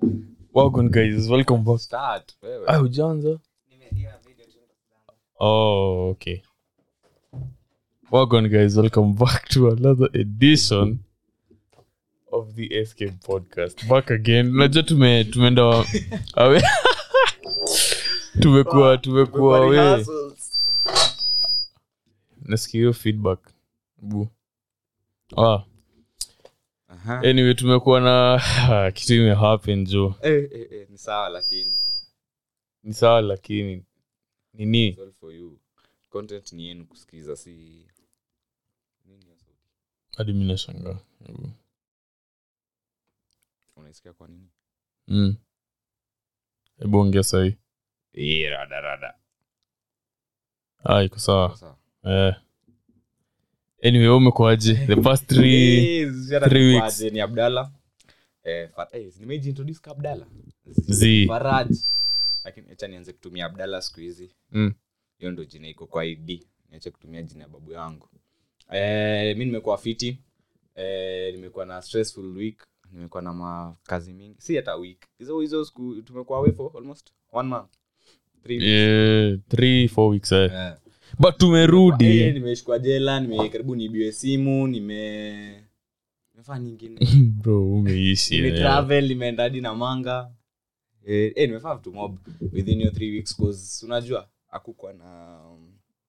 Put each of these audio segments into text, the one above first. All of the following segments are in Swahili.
welcome guys welcome back Start, wewe. ah ujaanza oh okay welcome guys welcome back to another edition of the escape podcast back again unajua tume tumeenda wa- awe tumekuwa tumekuwa we Rehearsals. nasikia hiyo feedback bu ah Aha. anyway tumekuwa na kitu imehappen jo Eh, eh, eh, ni sawa lakini ni sawa lakini nini It's all for you content ni yenu kusikiza si nini hiyo sauti? hadi mi nashangaa Hebu. unaisikia kwa nini Mm. hebu ongea sahii Eh, rada rada ah, iko sawa Sawa. eh. anyway wewe umekuaje the past three Eh, ziara three ni weeks. kwaje, ni abdalla eh, Fa- eh, nimejiintroduce ka abdalla Z. faraj lakini acha nianze kutumia abdalla siku hizi Mm. hiyo ndo jina iko kwa id niache kutumia jina ya babu yangu eh, mi nimekuwa fiti eh, nimekuwa na stressful week nimekuwa na makazi mingi si hata week hizo hizo siku tumekuwa away for almost one month Three weeks. yeah, three four weeks eh. Eh. but Eh, tumerudi nimeshikwa jela nime karibu niibiwe simu nime nimefanya nyingine bro umeishi nime eh. travel nimeenda hadi na manga eh, eh, nimefanya vitu mob within your three weeks cause unajua akukwa na um,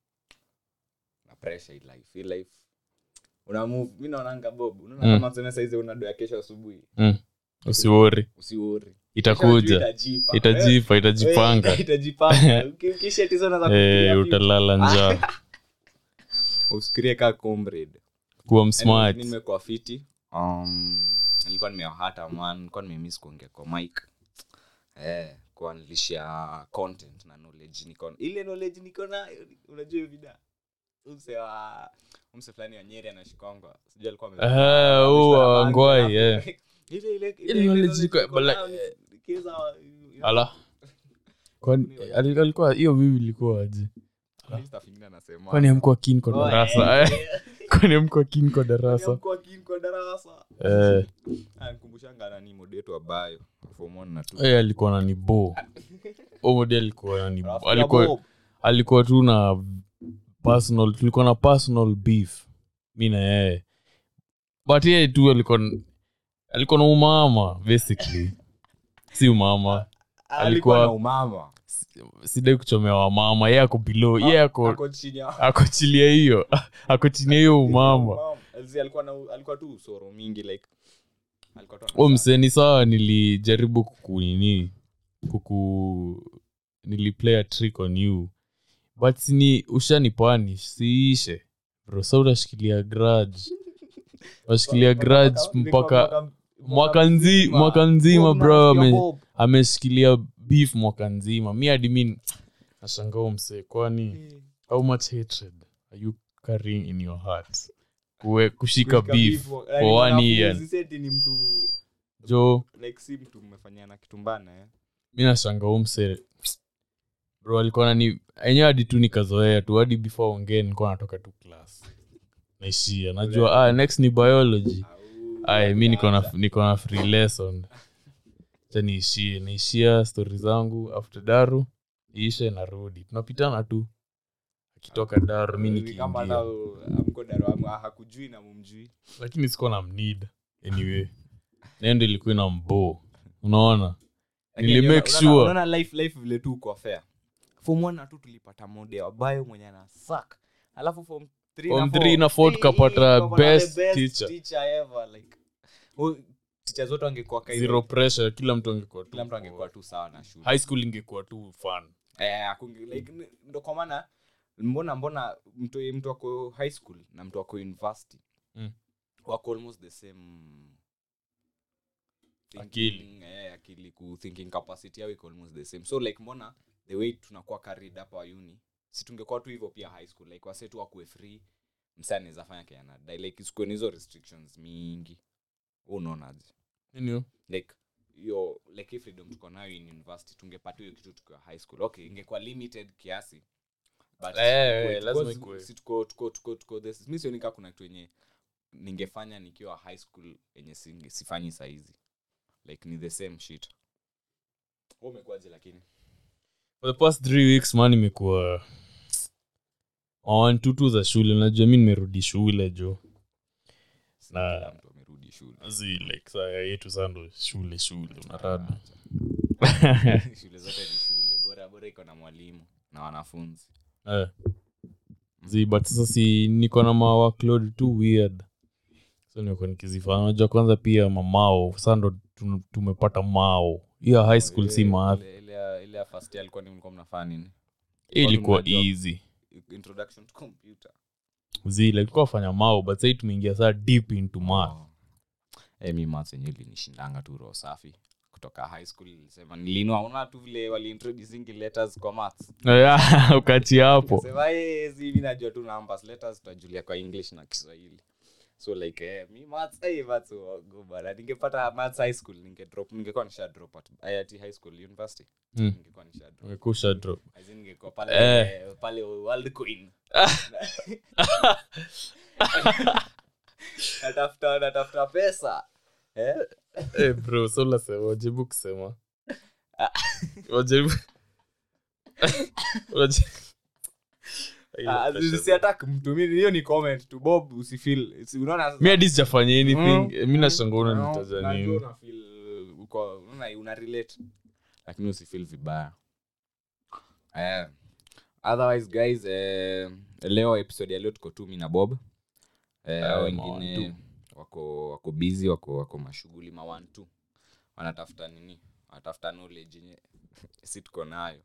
na pressure in life in life una move mi naonanga bob unaona Mm. kama tuseme saizi una doa kesho asubuhi mm. usiwori usiori itakuja itajipa itajipa itajipanga Eh, itajipanga Uki- ukisha tizo unaweza kufikiria eh, vitu. utalala njaa usikirie ka comrade kuwa Anyway, msmart mi nimekuwa fiti um, nilikuwa nimewahata man nilikuwa nimemiss kuongea kwa mike eh, kuanlisha content na knowledge niko ile knowledge niko nayo unajua hiyo vida umse wa umse fulani wa nyeri anashikongwa sijui alikuwa ame- Ah, ameshika huo wa bangi, Ngwai, alafu- eh. ile ile Ile knowledge niko- niko but nayo, like- nikiweza- ala kwani ali- alikuwa hiyo mimi ilikuwa aje Kwani stuff ingine anasema. kwani amkuwa kin kwa Oh, darasa eh. eh? kwani amkuwa kin kwa Kwani darasa hamkuwa keen kwa darasa eh, Ah, nikumbushanga nani modetu wa bayo form one na two. eh, alikuwa nani bo omodi alikuwa nani Rafiki ya alikuwa Bob. alikuwa tu na personal tulikuwa na personal beef mi na yeye but yeye tu alikuwa alikuwa na umama basically si umama alikuwa alikuwa- na umama sidai kuchomea wamama ye ako below ye ako Ako chini ya- ako chini ya hiyo ako chini ya hiyo umama Umama. Zi alikuwa na alikuwa tu usoro mingi like alikuwa tu o anasa- mseni sawa nilijaribu kukunini kuku niliplay a trick on you but sini ushanipanish siishe bro sa utashikilia grudge unashikilia grudge mpaka mwaka nzi mwaka nzima Bob bro na rafiki ya ame, Bob. ameshikilia beef mwaka nzima mi hadi mi nashangao msee kwani how much hatred are you carrying in your heart Kuwe, kushika Kushika beef beef, for yani one wanafunzi year seti ni mtu jo like si mtu mmefanyana kitumbana eh. mi nashanga umse bro alikuwa nani enyewe hadi tu nikazoea tu hadi before ongee nilikuwa natoka tu class naishia najua ah, next ni biology Au- ay mi niko na niko na free lesson cha niishie naishia stori zangu after daru iishe narudi tunapitana tu akitoka daru mi Ni kama hata nikiingia amko daro amu- ah, hakujui na mumjui lakini sikuwa na mnid anyway nendo ilikuwa na mbo unaona Lakini Nili unaona- make unaona- sure. unaona life life vile tu uko fair form one na tu tulipata mode ambayo mwenye ana suck alafu form three Form na four, three na four eh, tukapata tukapata best the teacher. teacher ever like Huyu- teacher zote wangekuwa kaida. zero pressure kila mtu angekuwa tu kila mtu angekuwa tu sawa na shule high school ingekuwa tu fun eh, hakunge- like, n- ndo kwa maana mbona mbona mtu mtu ako high school na mtu ako university Mm. wako almost the same Akili. thinking, eh, akili ku thinking capacity yao iko almost the same so like mbona the way tunakuwa carried hapa uni si tungekuwa tu hivyo pia high school like wase tu wakuwe free msa anaweza fanya kenyanadai like isikuwe na hizo restrictions mingi Wewe unaonaje Nini? like hiyo like hii freedom tuko nayo in university tungepata hiyo kitu tukiwa high school okay ingekuwa limited kiasi but Eh, tuko- eh, tuko- lazima ikuwe. si tuko tuko tuko tuko this mi sioni kaa kuna kitu yenye ningefanya nikiwa high school yenye singe- sifanyi saizi like ni the same shit Wewe umekuwaje lakini for the past three weeks man imekuwa on tutu za shule najua mi nimerudi shule jo Na- Kila mtu amerudi shule zi like saa yetu saa ndo shule shule unarada shule zote ni shule bora bora iko na mwalimu na wanafunzi Eh. zi but sasa si niko na ma workload too weird so niko nikizifanya najua kwanza pia mamao saa ndo tu- tumepata mao hiyo high school si Ile- math ile- ile ya- ile ya first year alikuwa ni mlikuwa mnafanya nini Hii ilikuwa mnajua- easy introduction to computer zi like tulikuwa fanya mao but sahii tumeingia saa deep into math Oh. Eh, mi maths yenyewe ilinishindanga tu roho safi kutoka high school ilisema nilinua una tu vile waliintroducingi letters kwa maths Yeah, ukati hapo sema "Eh, si mi najua tu numbers letters tutajulia kwa english na kiswahili so like eh, mi maths eh, maths go bana ningepata maths high school ninge drop ningekuwa nisha drop at IIT high school university Mm. ningekuwa nisha drop umekusha drop As in ningekuwa pale Eh. eh, pale world queen natafuta natafuta pesa eh Eh, bro so unasema wajaribu kusema wajaribu Waje- Ah, si- si attack mtu mi- hiyo ni comment tu bob usifeel si- unaona sasa- mi hadi sijafanya Mm, anything mi nashanga No, unanitaja najua nini una feel uko- unaona una relate lakini usifeel vibaya eh, otherwise guys eh, leo episode ya leo tuko tu mi na bob eh, Eh, hao mawan wengine wako wako busy wako wako mashughuli mawan tu wanatafuta nini wanatafuta knowledge yenye si tuko nayo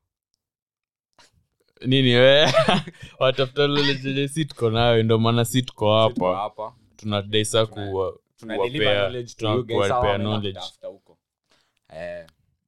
nini we watafuta lole jenye si tuko nayo ndo maana si tuko Si tuko hapa hapa tunadai saa Tuna- kuwa tuna kuwapea- deliver knowledge to you guys, kuwapea hawa wameenda knowledge. kutafuta huko eh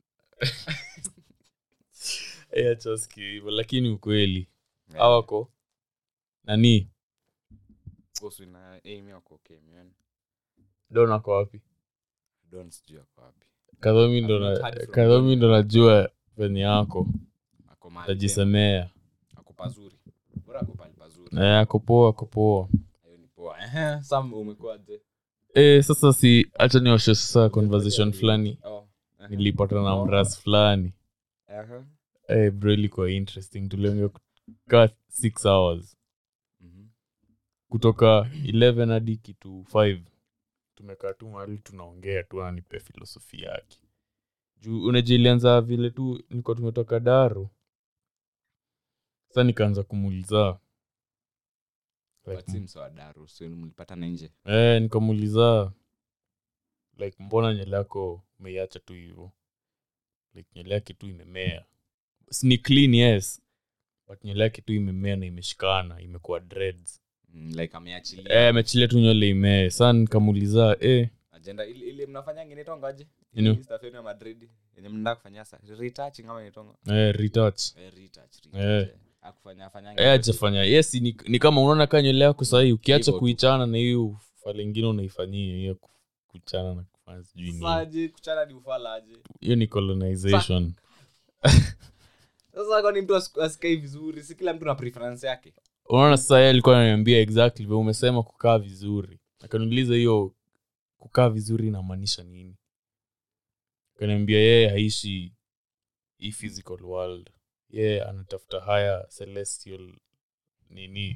Eh, acha usikie hivyo lakini ukweli eh, awako nani kuhusu na eh, mi wako okay man don ako wapi don't sijui ako wapi kadhomi ndo I've not na- heard from kadhomi ndo najua venye yako ako mahali pema. tajisemea ako pazuri bora ako pali pazuri Eh, ako poa ako poa hiyo ni poa Ehe, sam umekuwaje Eh, sasa si hacha nioshe sasa conversation fulani oh ehe, nilipata na mras fulani ehe, eh, bro ilikuwa interesting tuliongea ka six hours mhm, kutoka 11 hadi kitu 5 tumekaa tu mahali tunaongea tu anipe filosofi yake juu unajua ilianza vile tu nilikuwa tumetoka daru sasa nikaanza kumuuliza but like, si msoa daru so mlipatana nje eh, nikamuuliza like mbona nywele yako umeiacha tu hivyo like nywele yake tu imemea Si ni clean yes but nywele yake tu imemea na imeshikana imekuwa dreads Mm, like ameachilia eh, amechilia tu nywele imee saa nikamuuliza eh, agenda ile ile mnafanya ngine tongaje Ino. Ile stuff yenu ya madrid yenye mnataka kufanya sasa retouching ama inaitwa eh, retouch eh retouch Eh. retouch eh. akufanya fanya Eh, ajafanya yes ni, ni kama unaona kaa nywele yako sahii ukiacha Hivyo tu. kuichana na hiyo fale ingine unaifanyia hiyo ku- kuchana na kufanya sijui nini saje kuchana ni ufala aje hiyo ni colonization sasa kwani mtu asiku- asikai vizuri si kila mtu na preference yake unaona sasa yeye alikuwa ananiambia exactly vile umesema kukaa vizuri akaniuliza hiyo kukaa vizuri inamaanisha nini akaniambia yeye haishi hii physical world yeye anatafuta higher celestial nini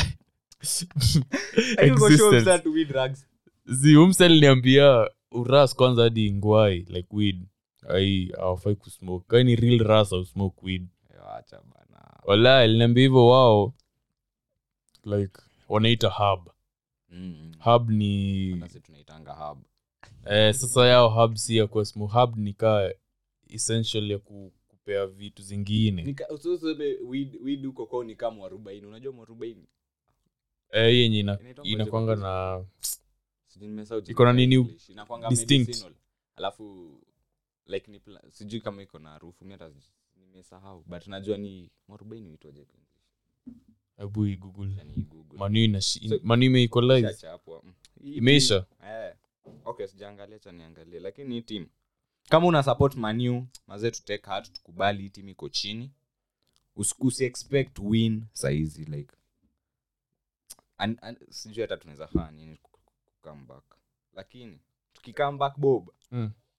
existence zi umsel niambia uras kwanza hadi ngwai like weed ai awafai kusmoke kani real ras au smoke weed acha bana wala aliniambia hivyo wao like wanaita hub Mm. hub ni Nasi tunaitanga hub eh, sasa yao hub si ya kuwa smoke hub ni kaa essential ya ku, kupea vitu zingine Nika- usiseme weed- weed huko kwao ni kama mwarobaini unajua mwarobaini eh, yenye ina, Inaitwa inakwanga ngoja na Sijui nimesahau jina Iko na la nini English. Inakuanga distinct? medicinal. alafu like ni pla- sijui kama iko na harufu mi hata nimesahau but najua ni mwarobaini uitwaje kwa English. hebu igoogle Yani Google. manu ina shi- So- manu imeequalize Chacha hapo. Mm. Hii imeisha team- eh. okay sijaangalia cha niangalie lakini hii team kama una support manu mazee tu take heart tukubali hii team iko chini Usi- usi expect win saizi like An- an- sijui hata tunaweza fanya nini ku- ku- come back lakini tukicome back bob Mm.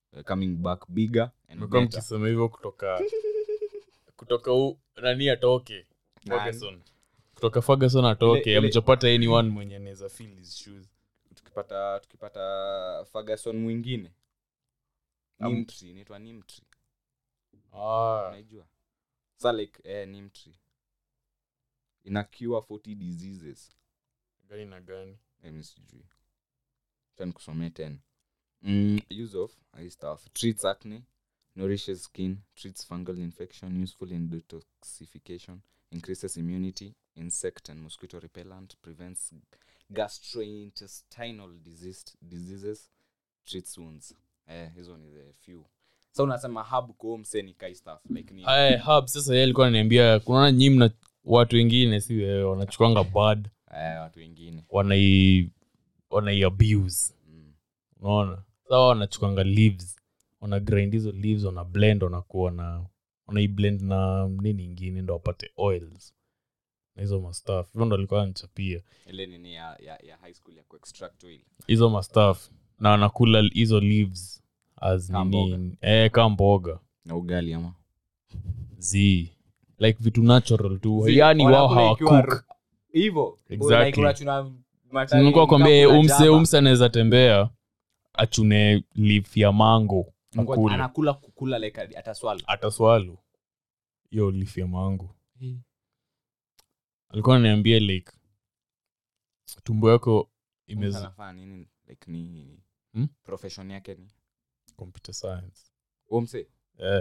uh, coming back bigger and mekuwa better. mkisema hivyo kutoka kutoka u, nani atoke Nani? ferguson kutoka ferguson atoke Ile- ile- amechapata anyone mwenye anaweza fill his shoes tukipata tukipata ferguson mwingine Am- nimtri inaitwa nimtri ah, unaijua sa like eh, nimtri ina cure 40 diseases gani na gani Mimi sijui Acha nikusomee tena mm, use of hii stuff treats acne nourishes skin treats fungal infection useful in detoxification increases immunity insect and mosquito repellent prevents gastrointestinal disease, diseases treats wounds eh, hizo ni the few sa unasema hub kuomseni kai stuff like ni Aya, hub sasa yeye alikuwa ananiambia kunaona nyi mna watu wengine si wewe wanachukwanga bad eh, watu wengine wanai wanai abuse mm. unaona sawa wanachukwanga leaves wana grind hizo leaves wana blend wanakuwa na wanaiblend na nini ingine ndo wapate oils na hizo mastaf hivyo ndo alikuwa anachapia ile nini ya, ya, ya high school ya kuextract oil hizo mastaf na wanakula hizo leaves as Ka nini eh, ka mboga na ugali ama z like vitu natural tu Zi, yani wao wanakula ikiwa hawakuk ru- hivyo Exactly. Like unachuna matawi, nilikuwa kwambia mkakula umse jaba. umse anaweza tembea achune leaf ya mango Ngoja, akule anakula kukula like ataswala ataswalu hiyo leaf ya mango alikuwa ananiambia like tumbo yako imez anafaa nini like ni Hmm? profession yake ni computer science umse eh.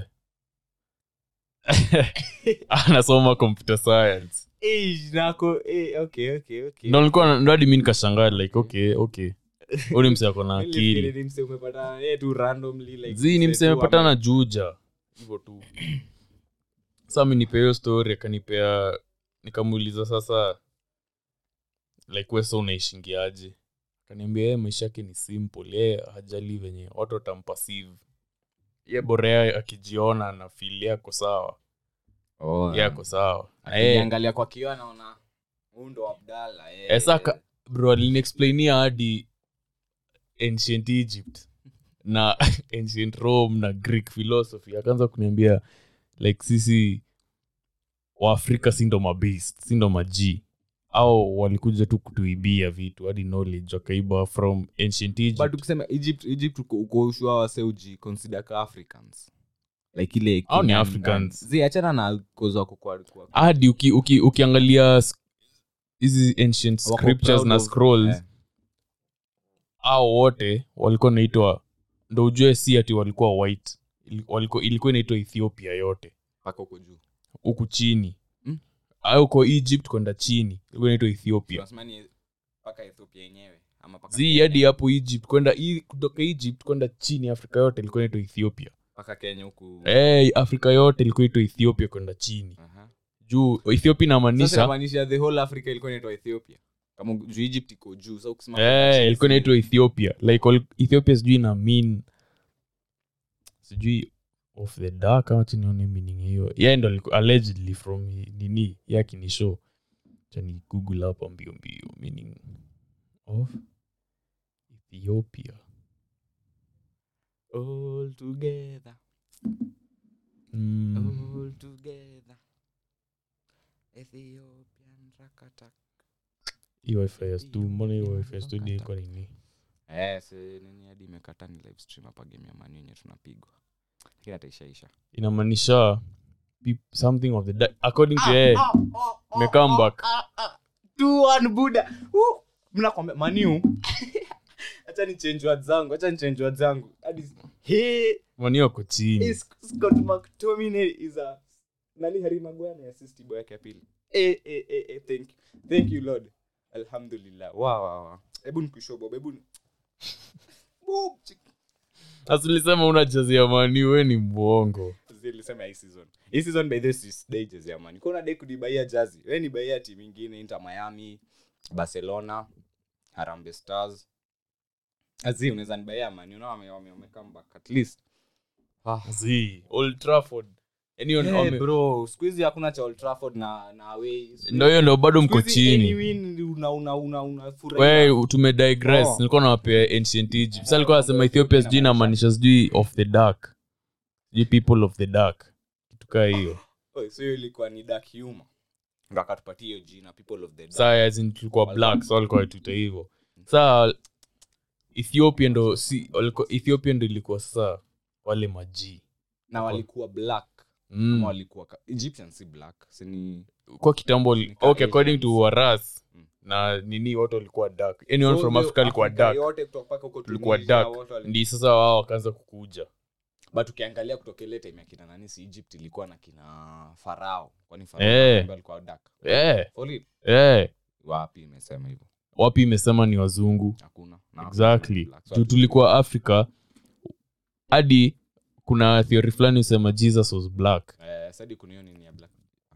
anasoma computer science nako eh, okay okay okay ndo nilikuwa ndo hadi mi nikashangaa like okay okay huu ni mse ako na Mimi nilifikiri akili ni mse umepata eh, tu randomly like zi ni mse mse tu amepatana ame- na juja hivyo tu sa minipea hiyo story akanipea nikamuuliza sasa like wesa unaishingiaje akaniambia yeye maisha yake ni simple ye hajali venye watu watampasive ye borea akijiona na fili yako sawa Oh, ye ako sawa Na yeye- akijiangalia kwa kioo anaona huu ndo abdala eh. Eh, saka bro aliniexplainia hadi ancient egypt na ancient rome na greek philosophy akaanza kuniambia like sisi waafrika si ndo mabast si ndo maji au walikuja tu kutuibia vitu hadi knowledge wakaiba from ancient egypt but ukisema egypt egypt uko- uko ushua wase uji consider ka africans like ile Hao ni Kenyan Africans. gang. zi achana na koza wako kwa kwa- hadi uki, uki, ukiangalia s- hizi ancient wako scriptures proud na of- scrolls eh, au wote walikuwa naitwa ndo ujue si ati walikuwa white Ili- walikuwa- ilikuwa inaitwa ethiopia yote mpaka huko juu huku chini Mm. au uko egypt kwenda chini ilikuwa inaitwa ethiopia Tunasema ni mpaka ethiopia yenyewe ama mpaka zi Kenya. hadi hapo egypt kwenda i- kutoka egypt kwenda chini afrika yote ilikuwa inaitwa ethiopia mpaka kenya huku hey, afrika yote ilikuwa inaitwa ethiopia kwenda chini Aha. juu ethiopia Sasa inamaanisha inamaanisha the whole africa ilikuwa inaitwa ethiopia kama juu egypt iko juu sa ukisema Eh, ilikuwa inaitwa ethiopia like wal- ethiopia sijui na mean sijui of the dark ama chinione meaning hiyo ye ndo aliku- allegedly from hi- nini yake ni show chani google hapa mbio mbio meaning of ethiopia all together mm. all together ethiopian rakatak hiyo FIS tu mbona hiyo FIS tu ni kwa nini eh si nini hadi imekata ni live stream hapa game ya manu yenye tunapigwa lakini ataishaisha inamaanisha peop- something of the dark according to yeye me come back buda mnakwambia maniu hacha ni change words zangu hacha ni change words zangu hadi he mani wako chini is Scott McTominay is a nani Harry Maguire ni assist boy yake ya pili eh eh eh eh thank you thank you lord alhamdulillah wow wow wow hebu nikushow bob hebu ni- Bob, chik- asilisema una jazi ya mani we ni mwongo zilisema hii season hii season by this is day jezi ya man kuna day kudibaia jazi wewe ni baia timu nyingine Inter Miami Barcelona Harambee Stars azi unaweza nibaia man you know wame wame wame come back at least ah z old trafford Yaani on- Eh, wame- bro siku hizi hakuna cha Old Trafford na na away Siku ndo hiyo ndo bado mko hizi any chini win una una una unafurahia. we tumedigress Oh. nilikuwa nawapea ancient egypt sa alikuwa anasema ethiopia sijui inamaanisha sijui of the dark sijui people of the dark kitu kaa hiyo Oh, so hiyo ilikuwa ni dark humor ndo akatupatia hiyo jina people of the dark. saa as in tulikuwa black so walikuwa watuita hivyo saa ethiopia ndo si walikuwa- ethiopia ndo ilikuwa sasa wale majii na walikuwa black mm. ama walikuwa ka- egyptian si black sini kwa kitambo li- Nika okay according to Asians. waras Mm. na nini wote walikuwa dark anyone from africa alikuwa Afrika dark yote kutoka mpaka huko tulikuwa Tunisia, dark wote wali- ndi sasa wao wakaanza kukuja but ukiangalia kutoka ile time ya kina nani si egypt ilikuwa na kina farao kwani farao Eh. ndio alikuwa dark eh For real? eh wapi imesema hivyo wapi imesema ni wazungu hakuna Na exactly black. So juu tulikuwa africa hadi kuna theory fulani usema jesus was black eh, sadi kuna hiyo nini ya black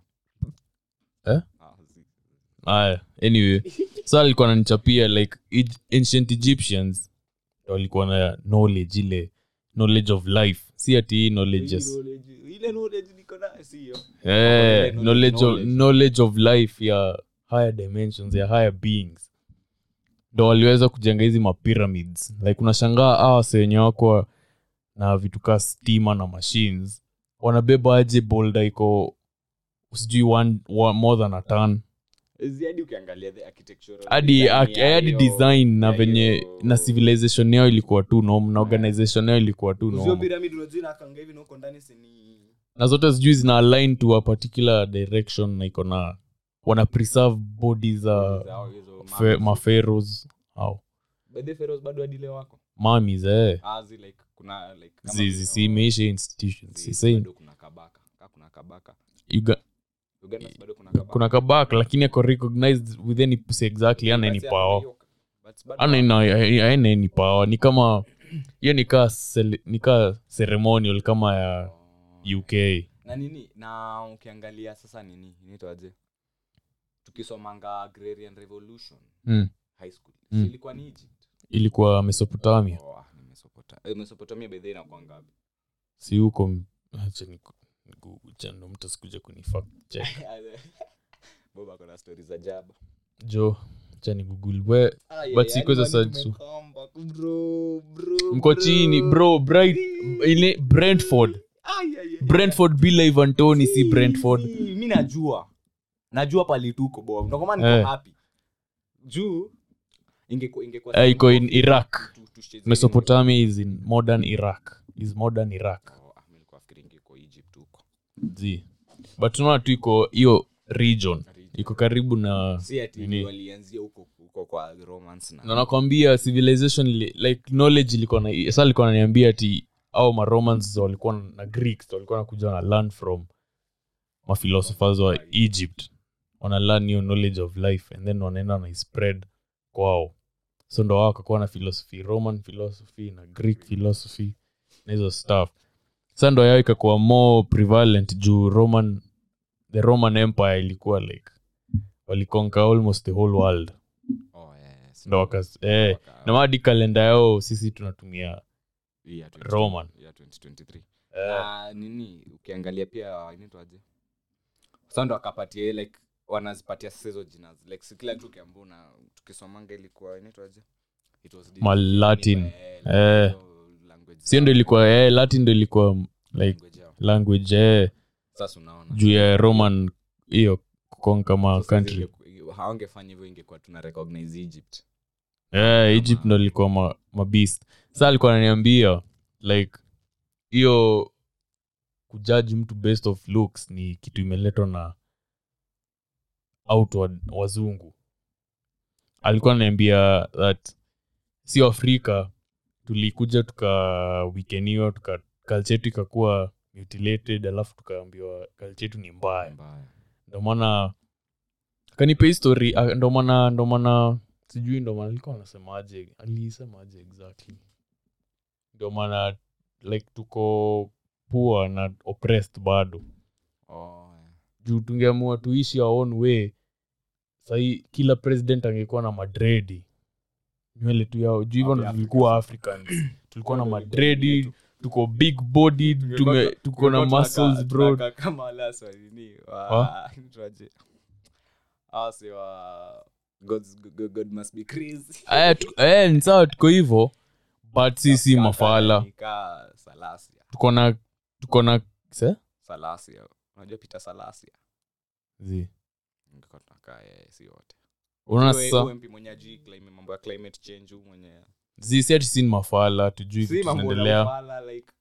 Eh? Ah, zi- aya anyway so alikuwa nanichapia like Eg- ancient egyptians ndo walikuwa na knowledge ile knowledge of life si ati hii knowledge Hii yes. knowledge- ile knowledge niko nayo si hiyo eh, Ile knowledge, of, knowledge. knowledge of life ya higher dimensions ya higher beings ndo waliweza kujenga hizi mapyramids like unashangaa awa wase wenye wako na vitu kaa stima na machines wanabeba aje bolda iko sijui one, one, more than a ton Zi hadi ukiangalia the architectural hadi design ak- ya hadi hiyo- design na ya venye hiyo- na civilization yao ilikuwa tu nom na organization yao ilikuwa tu Uzio nom pyramid unajua inakaanga hivi na huko ndani si ni na zote sijui zina align to a particular direction na iko na wana preserve body za zao hizo fe, mummies. maferos au By the pharaohs bado hadi leo wako mamis eh Ah, zi like kuna like kama zizi vile- si imeisha institutions zi- si same bado kuna kabaka Ka kuna kabaka Uga, uganda si bado kuna kabaka kuna kabak lakini ako recognized with any pussy exactly ana any Basi power hapo hiyo- but bado ana ina- haina any power ni kama hiyo nikaa nikaa ceremonial kama ya wako- uk na nini na ukiangalia sasa nini inaitwaje tukisomanga agrarian revolution mm. high school Mm. si ilikuwa ni egypt ilikuwa mesopotamia oh, ah, ni Mesopota- eh, mesopotamia by the way inakuwa ngapi si huko m- acha ni- nigugu chando mtu asikuja kunifact check bob ako na stori za jaba jo cha ni google we But siku hizo sasa- mko chini bro bright ile brentford brentford bila ivan tony si brentford mi najua najua palituko bob ndokomaa niko Eh. happy juu ingekuwa ingekuwa Eh, iko in simple Iraq. tu- tucheze mesopotamia is in modern iraq is modern iraq Oh, ah, mi nilikuwa nafikiri ingekuwa egypt huko zi but tunaona tu iko hiyo region iko karibu na si ati Nini? walianzia huko huko kwa romance na na nakwambia civilization li, like knowledge ilikuwa na sa alikuwa naniambia ati au maromans walikuwa na greeks walikuwa nakuja na learn from maphilosophers wa egypt wana learn hiyo knowledge of life and then wanaenda na spread kwao so ndo wao wakakuwa na philosophy roman philosophy na greek philosophy na hizo stuff sa ndo yao ikakuwa more prevalent juu roman the roman empire ilikuwa like waliconquer almost the whole world oh, yes. ndo wakas eh, Waka- na madi kalenda yao sisi tunatumia hii ya 20 Roman. ya 2023 eh, na nini ukiangalia pia inaitwaje sa ndo akapatia ile, like wanazipatia sasa hizo jina like si kila kitu ukiambia una tukisomanga ilikuwa inaitwaje It was Ma Latin. Eh, Eh. hiyo language sio ndo zao, ilikuwa eh, latin ndo ilikuwa like language yao. language eh, sasa unaona juu ya roman hiyo kukonka ma Sasa country ingeku- hawangefanya hivyo ingekuwa tuna recognize egypt eh, egypt ndo ilikuwa ma, mabist sa alikuwa ananiambia like hiyo kujaji mtu based of looks ni kitu imeletwa na outward wazungu alikuwa ananiambia that sio afrika tulikuja tukawikeniwa tuka culture yetu ikakuwa mutilated alafu tukaambiwa culture yetu ni mbaya mbaya ndo maana kanipe history ah, ndo maana ndo maana sijui ndo maana alikuwa anasemaje alisemaje exactly ndo maana like tuko poor na oppressed bado oh, yeah. juu tungeamua tuishi our own way sahii kila president angekuwa na madredi nywele tu yao juu hivyo ndo Wapi tulikuwa africans tulikuwa na Ndio ilikuwa madredi yetu. tuko big bodied tume Tungekuwa- tuko na tungekuwa muscles tunaka- bro tunaka kama wale wasi wa nini, wa- Wa? tuaje. Hawa wasi wa God's- God- God must be crazy. Eh, tu- eh, ni sawa tuko hivyo but sisi Kaka mafala ni ka Salasia. tuko na tuko na se? Salasia. unajua peter salasia Zi. Ningekuwa tunakaa yeye si wote unaona Huyo- sasa huyo MP mwenye ajui climate- mambo ya climate change huyu mwenye zi si ati si ni mafala tujui si vitu mambo na zinaendelea ufala, like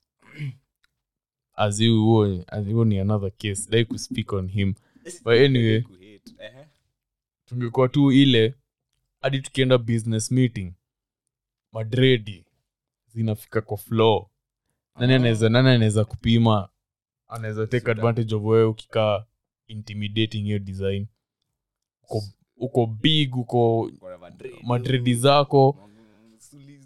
as you huo as huo ni another case dai kuspeak on him But anyway. kuhate. Ehe. tungekuwa tu ile hadi tukienda business meeting madredi zinafika kwa floor nani Ah. anaweza nani anaweza kupima anaweza take Sita. advantage of wewe ukikaa intimidating hiyo design uko, uko big uko Kuna madredi. madredi zako Suli-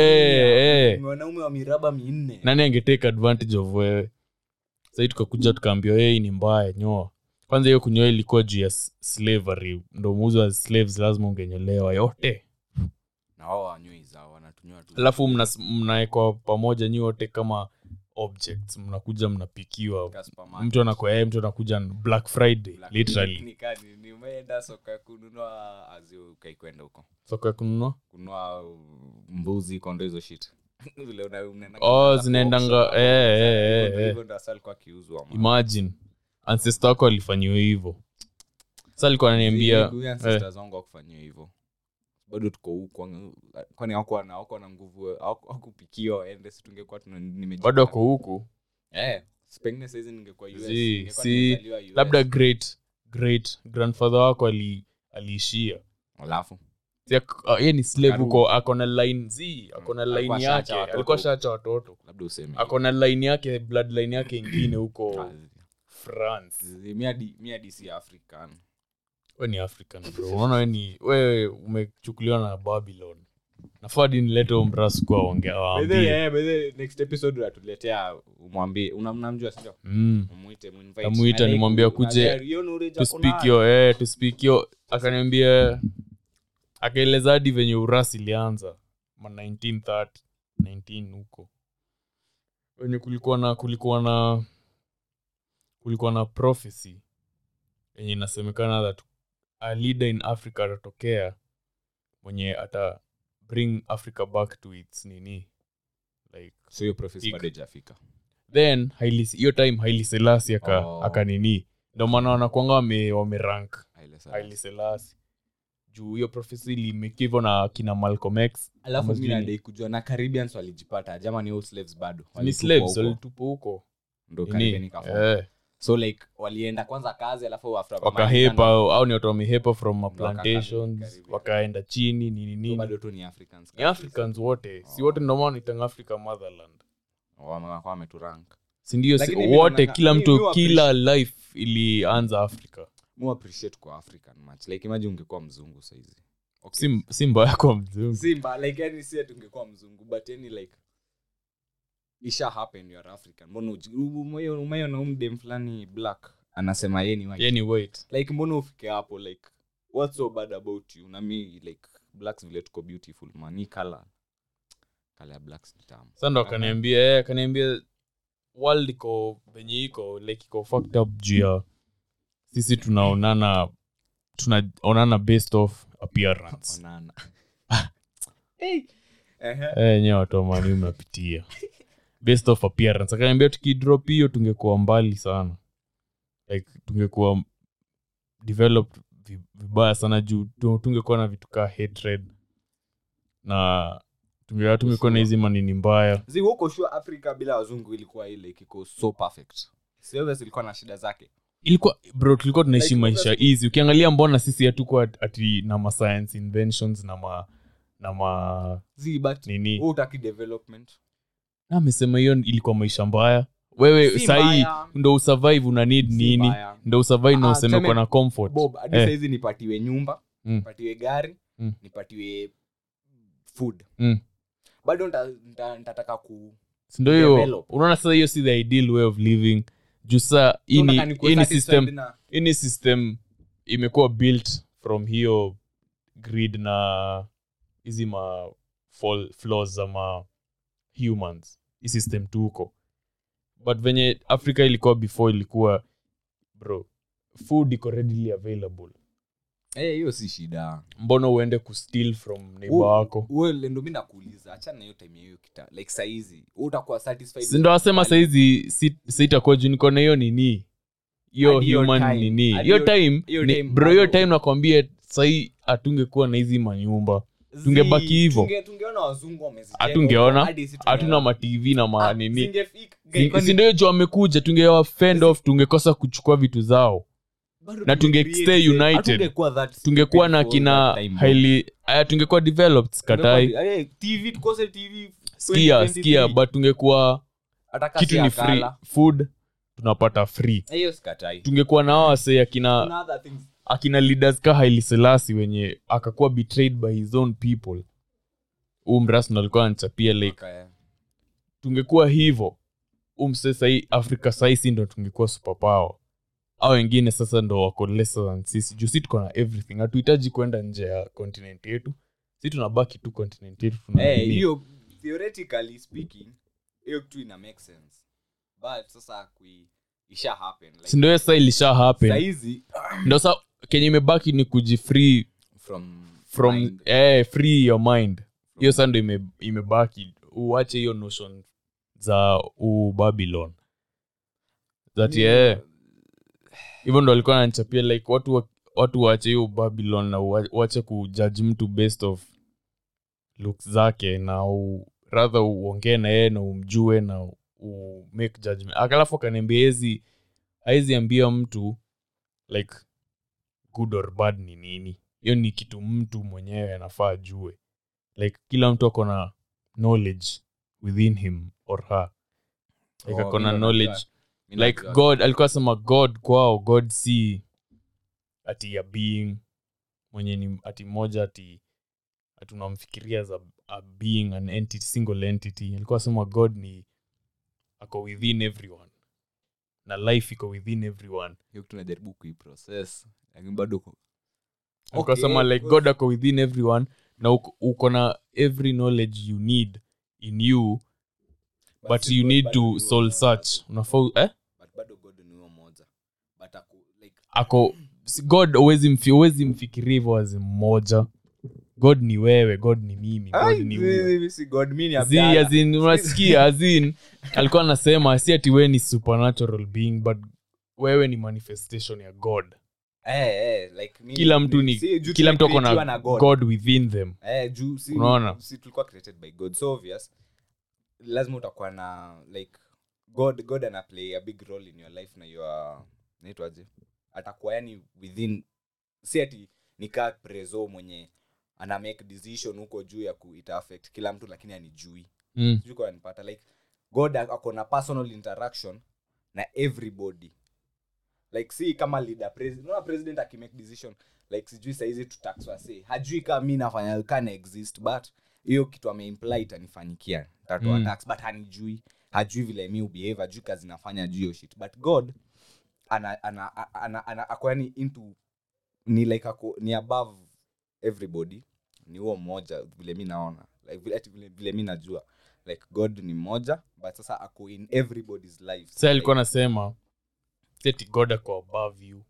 Eh, eh. wanaume wa miraba minne nani angetake advantage of wewe sahii tukakuja tukaambiwa yei ni mbaya nyoa kwanza hiyo kunyoa ilikuwa juu ya s- slavery ndo muuzi wa slaves lazima ungenyolewa yote na wao wanywei zao wanatunyoa tu alafu mnas- mnaekwa pamoja nyi wote kama objects mnakuja mnapikiwa Katika supermarket. mtu anakuwa yeye mtu anakuja on black friday Black literally Ni kani, ni umeenda soko ya kununua azio ukaikwenda huko soko ya kununua kununua uh, mbuzi kondo hizo shit Vile una- unaenda Oh, kununua zinaendanga- auction, eh, eh, hivyo ndo- eh, hivyo ndo hasa alikuwa akiuzwa man. imagine ancestor wako alifanyiwa hivyo sa alikuwa ananiambia Huyu ancestors wangu hawakufanyiwa hivyo bado tuko huku kwani hawakuwa na hawakuwa na nguvu hawaku- hawakupikiwa waende si tungekuwa tuna- nimejipata. bado ako huku eh si pengine saizi ningekuwa US, Zi, ningekuwa si, nimezaliwa US. labda great great grandfather wako ali aliishia alafu Si ak- ah, yeye ni slave Karudi. huko ako na line z ako na Alikuwa line shaacha yake watoto. alikuwa shaacha watoto labda useme ako na line yake bloodline yake ingine huko Ah, france zi- mi hadi- mi hadi si african we ni african bro unaona we ni wewe umechukuliwa na babylon nafaa di nilete umrasu kwa By the way, waambie eh, by the way, next episode unatuletea umwambie una- mnamjua sindio mm. umuite muinvite. Tamuita, Na like, nimwambie na akuje there, hiyo knowledge to ako speak nayo. yo eh, to speak yo akaniambia akaeleza hadi venye urasi ilianza ma 1930 19 huko wenye kulikuwa na kulikuwa na kulikuwa na prophecy yenye inasemekana that a leader in africa atatokea mwenye ata bring africa back to its nini like So hiyo prophecy Ik- bado haijafika. then Haile- hiyo time haili selasi aka, Oh. aka nini ndio maana wanakwanga wame, wamerank Haile Selassie. haili selasi juu hiyo profesi ilimekivo na kina malcolm x alafu Ama mi sijui ni- nadai kujua na caribbeans walijipata jama ni all slaves bado ni Walitupwa slaves huko. walitupa huko Ndo Nini? Caribbean ikaform. Eh, so like walienda kwanza kazi alafu after wakahepa au au ni watu wamehepa from ma Ndo wakakaa plantations Caribbean. wakaenda chini nini So nini bado tu ni africans ni africans wote si Oh. wote ndomaa nitanga africa motherland wamekuwa wameturank sindio si, Lakini mi wote naonanga- kila mi- mtu mi kila life ilianza africa mu appreciate kwa african much like imagine ungekuwa mzungu saizi si, si mbaya kwa mzungu simba like yani si ati ungekuwa mzungu but yani like isha happen you are african mbona uji- umeyo- umeona umdem fulani black anasema ye ni white yani wait like mbona ufike hapo like what's so bad about you na mi like blacks vile tuko beautiful man ni color color ya blacks ni tamu sa ndo akaniambia eh, akaniambia world iko venye iko like iko fucked up juu ya sisi tunaonana tunaonana based off appearance onana hey. Ehe. eh nyewe watu wamani mnapitia based off appearance akaniambia tukidrop hiyo tungekuwa mbali sana like tungekuwa developed vi- vibaya sana juu tu- tungekuwa na vitu kaa hatred na tunge- tungekuwa na hizi manini mbaya zi huko sure africa bila wazungu ilikuwa ile kiko so perfect Service ilikuwa na shida zake ilikuwa bro tulikuwa tunaishi Like, maisha obviously- easy ukiangalia mbona sisi hatukuwa ati na ma science inventions na ma na ma zi but nini wewe utaki development Na amesema hiyo ilikuwa maisha mbaya wewe Si sahii mbaya. ndo usurvive una need Si nini mbaya. ndo usurvive na Ah, useme tuseme- uko na comfort bob hadi Eh. saizi nipatiwe nyumba Mm. nipatiwe gari Mm. nipatiwe food Mm. bado nita- nita- nitataka ku Si ndo hiyo develop. unaona sasa hiyo si the ideal way of living juu saa hii ni- Nataka nikuwe hii ni satisfied system na- hii ni system imekuwa built from hiyo grid na hizi ma fall- flaws za ma humans hii system tuko but venye africa ilikuwa before ilikuwa bro food iko readily available Eh, hiyo si shida mbona uende kusteal from neighbor wako Well, ndo mi nakuuliza achana na hiyo time ya hiyo kita like saizi utakuwa satisfied sindo wasema saizi si- sitakuwa juu niko na hiyo nini hiyo Hadi hiyo human time. nini Hadi hiyo hiyo- time hiyo ni- time bro hiyo bado. time nakwambia sahii hatungekuwa na hizi manyumba tungebaki hivyo. Tunge- tungeona wazungu wamezijenga Hatungeona. huko, hadi sisi tungeona. hatuna matv na Ah, manini zingefika- guy, kwani- sindio jo amekuja tungewa fend off tungekosa kuchukua vitu zao bado na tunge tunge- stay united. hatungekuwa that tungekuwa na stupid kina for that time, highly aya tungekuwa developed skatai Tungekuwa- eh, TV tukose TV skia 2023. skia but tungekuwa Hata kasi kitu ya ni free kala. food tunapata free Eh, hiyo sikatai. tungekuwa na hawa wase akina Kuna other things. akina leaders ka haili selasi wenye akakuwa betrayed by his own people huu mrasno alikuwa anachapia like Okay. tungekuwa hivo umse sahii afrika sahii si ndo tungekuwa superpower au wengine sasa ndo wako lesser than sisi juu si tuko na everything hatuhitaji kwenda nje ya continent yetu si tunabaki tu continent yetu tuna Eh, nini. hiyo theoretically speaking hiyo kitu ina make sense but sasa kui isha happen like, si ndo hiyo sasa ilisha happen saizi ndo sa kenye imebaki ni kujifree from from mind, eh, free your mind from- hiyo saa ndo ime, imebaki uache hiyo notion za ubabylon that Ni- yeah hivyo ndo alikuwa anachapia like watu wa, watu waache hiyo babylon na ua- uache kujudge mtu based of looks zake na u, rather uongee na yeye na umjue na u make judgment akalafu akaniambia hezi haizi ambia mtu like good or bad ni nini hiyo ni kitu mtu mwenyewe anafaa ajue like kila mtu ako na knowledge within him or her like Oh, ako na mi ndo knowledge najua. Mi like najua. god alikuwa sema god kwao god si ati ya being mwenye ni ati moja ati ati unamfikiria as a, a being an entity, single entity alikuwa sema god ni ako within everyone na life iko within everyone hiyo kitu najaribu kuiprocess lakini bado ku- alikuwa Okay, sema like good. god ako within everyone na uko, uko na every knowledge you need in you but si you God need bado to ni soul huyo search unafaa eh? but bado god ni huyo moja but aku, like ako si- god huwezi mfi, huwezi mfikiria hivyo as mmoja god ni wewe god ni mimi god ni huyo si god mi ni Zi, Abdalla. as in, unasikia as in, alikuwa anasema si ati wewe ni supernatural being but wewe ni manifestation ya god Eh, eh, like mi- kila mtu ni si, juu kila mtu ako tumecreatiwa na god. god within them Eh, juu si, Unaona? si tulikuwa created by god so obvious lazima utakuwa na like god god ana play a big role in your life na your naitwaje atakuwa yani within si ati nikaa preso mwenye ana make decision huko juu ya ku ita affect kila mtu lakini anijui mm. sijui kwa nipata like god ako na personal interaction na everybody like si kama leader president unaona president akimake decision like sijui saizi tutaxwase hajui kama mi nafanya kana exist but hiyo kitu ameimply itanifanyikia tatoa Mm. tax but hanijui hajui vile mi ubehave hajui kazi nafanya juu hiyo shit but god ana ana ana, ana, ana ako yani into ni like ako ni above everybody ni huo mmoja vile mi naona like vile, ati vile, vile mi najua like god ni mmoja but sasa ako in everybody's life sa alikuwa anasema si ati god ako above you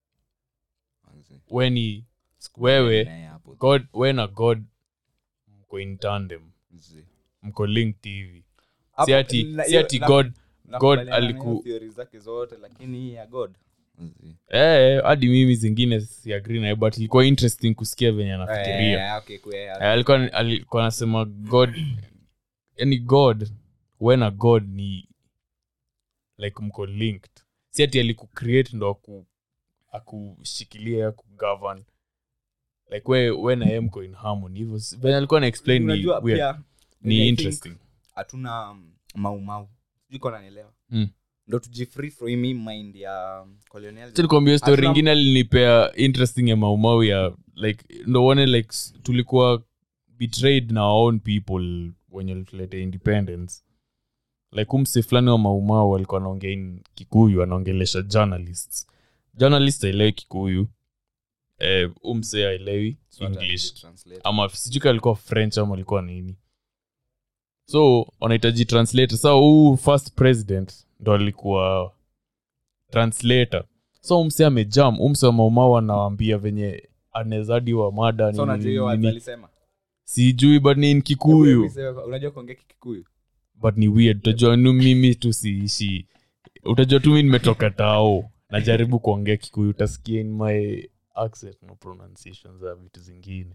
we ni wewe god we na god mko in tandem mko linked hivi si ati si ati god God aliku- zake zote lakini hii ya god Zi. eh hadi mimi zingine siagri naye but ilikuwa interesting kusikia venye anafikiria Eh, okay, kwe- Eh, alikuwa alikuwa anasema god yani god we na god ni like mko linked si ati alikucreate ndo aku akushikilia akugovern like we, we na yeye mko in harmony hivyo si- venye alikuwa na explain ni, Unajua weird. pia, ni I think interesting hatuna um, maumau sijui kama unanielewa Mm. ndo tujifree from hii mind ya um, colonialism. tulikwambia story Hatuna- ingine alinipea interesting ya maumau ya like ndo uone like s- tulikuwa betrayed na our own people wenye lituleta independence like umse fulani wa maumau alikuwa anaongea in kikuyu anaongelesha journalists journalist aelewi kikuyu eh, umse aelewi So hata english translate. ama sijuka alikuwa french ama alikuwa nini so wanahitaji translator sa huu first president ndo alikuwa translator so umse amejam umse wa maumau anawambia venye anezadi wa mada so nini, unajua hiyo watu nini. alisema sijui but ni in kikuyu unajua kuongea kikuyu but ni weird utajua nu mimi tu siishi utajua tu mi nimetoka tao najaribu kuongea kikuyu utasikia in my accent no pronunciation za vitu zingine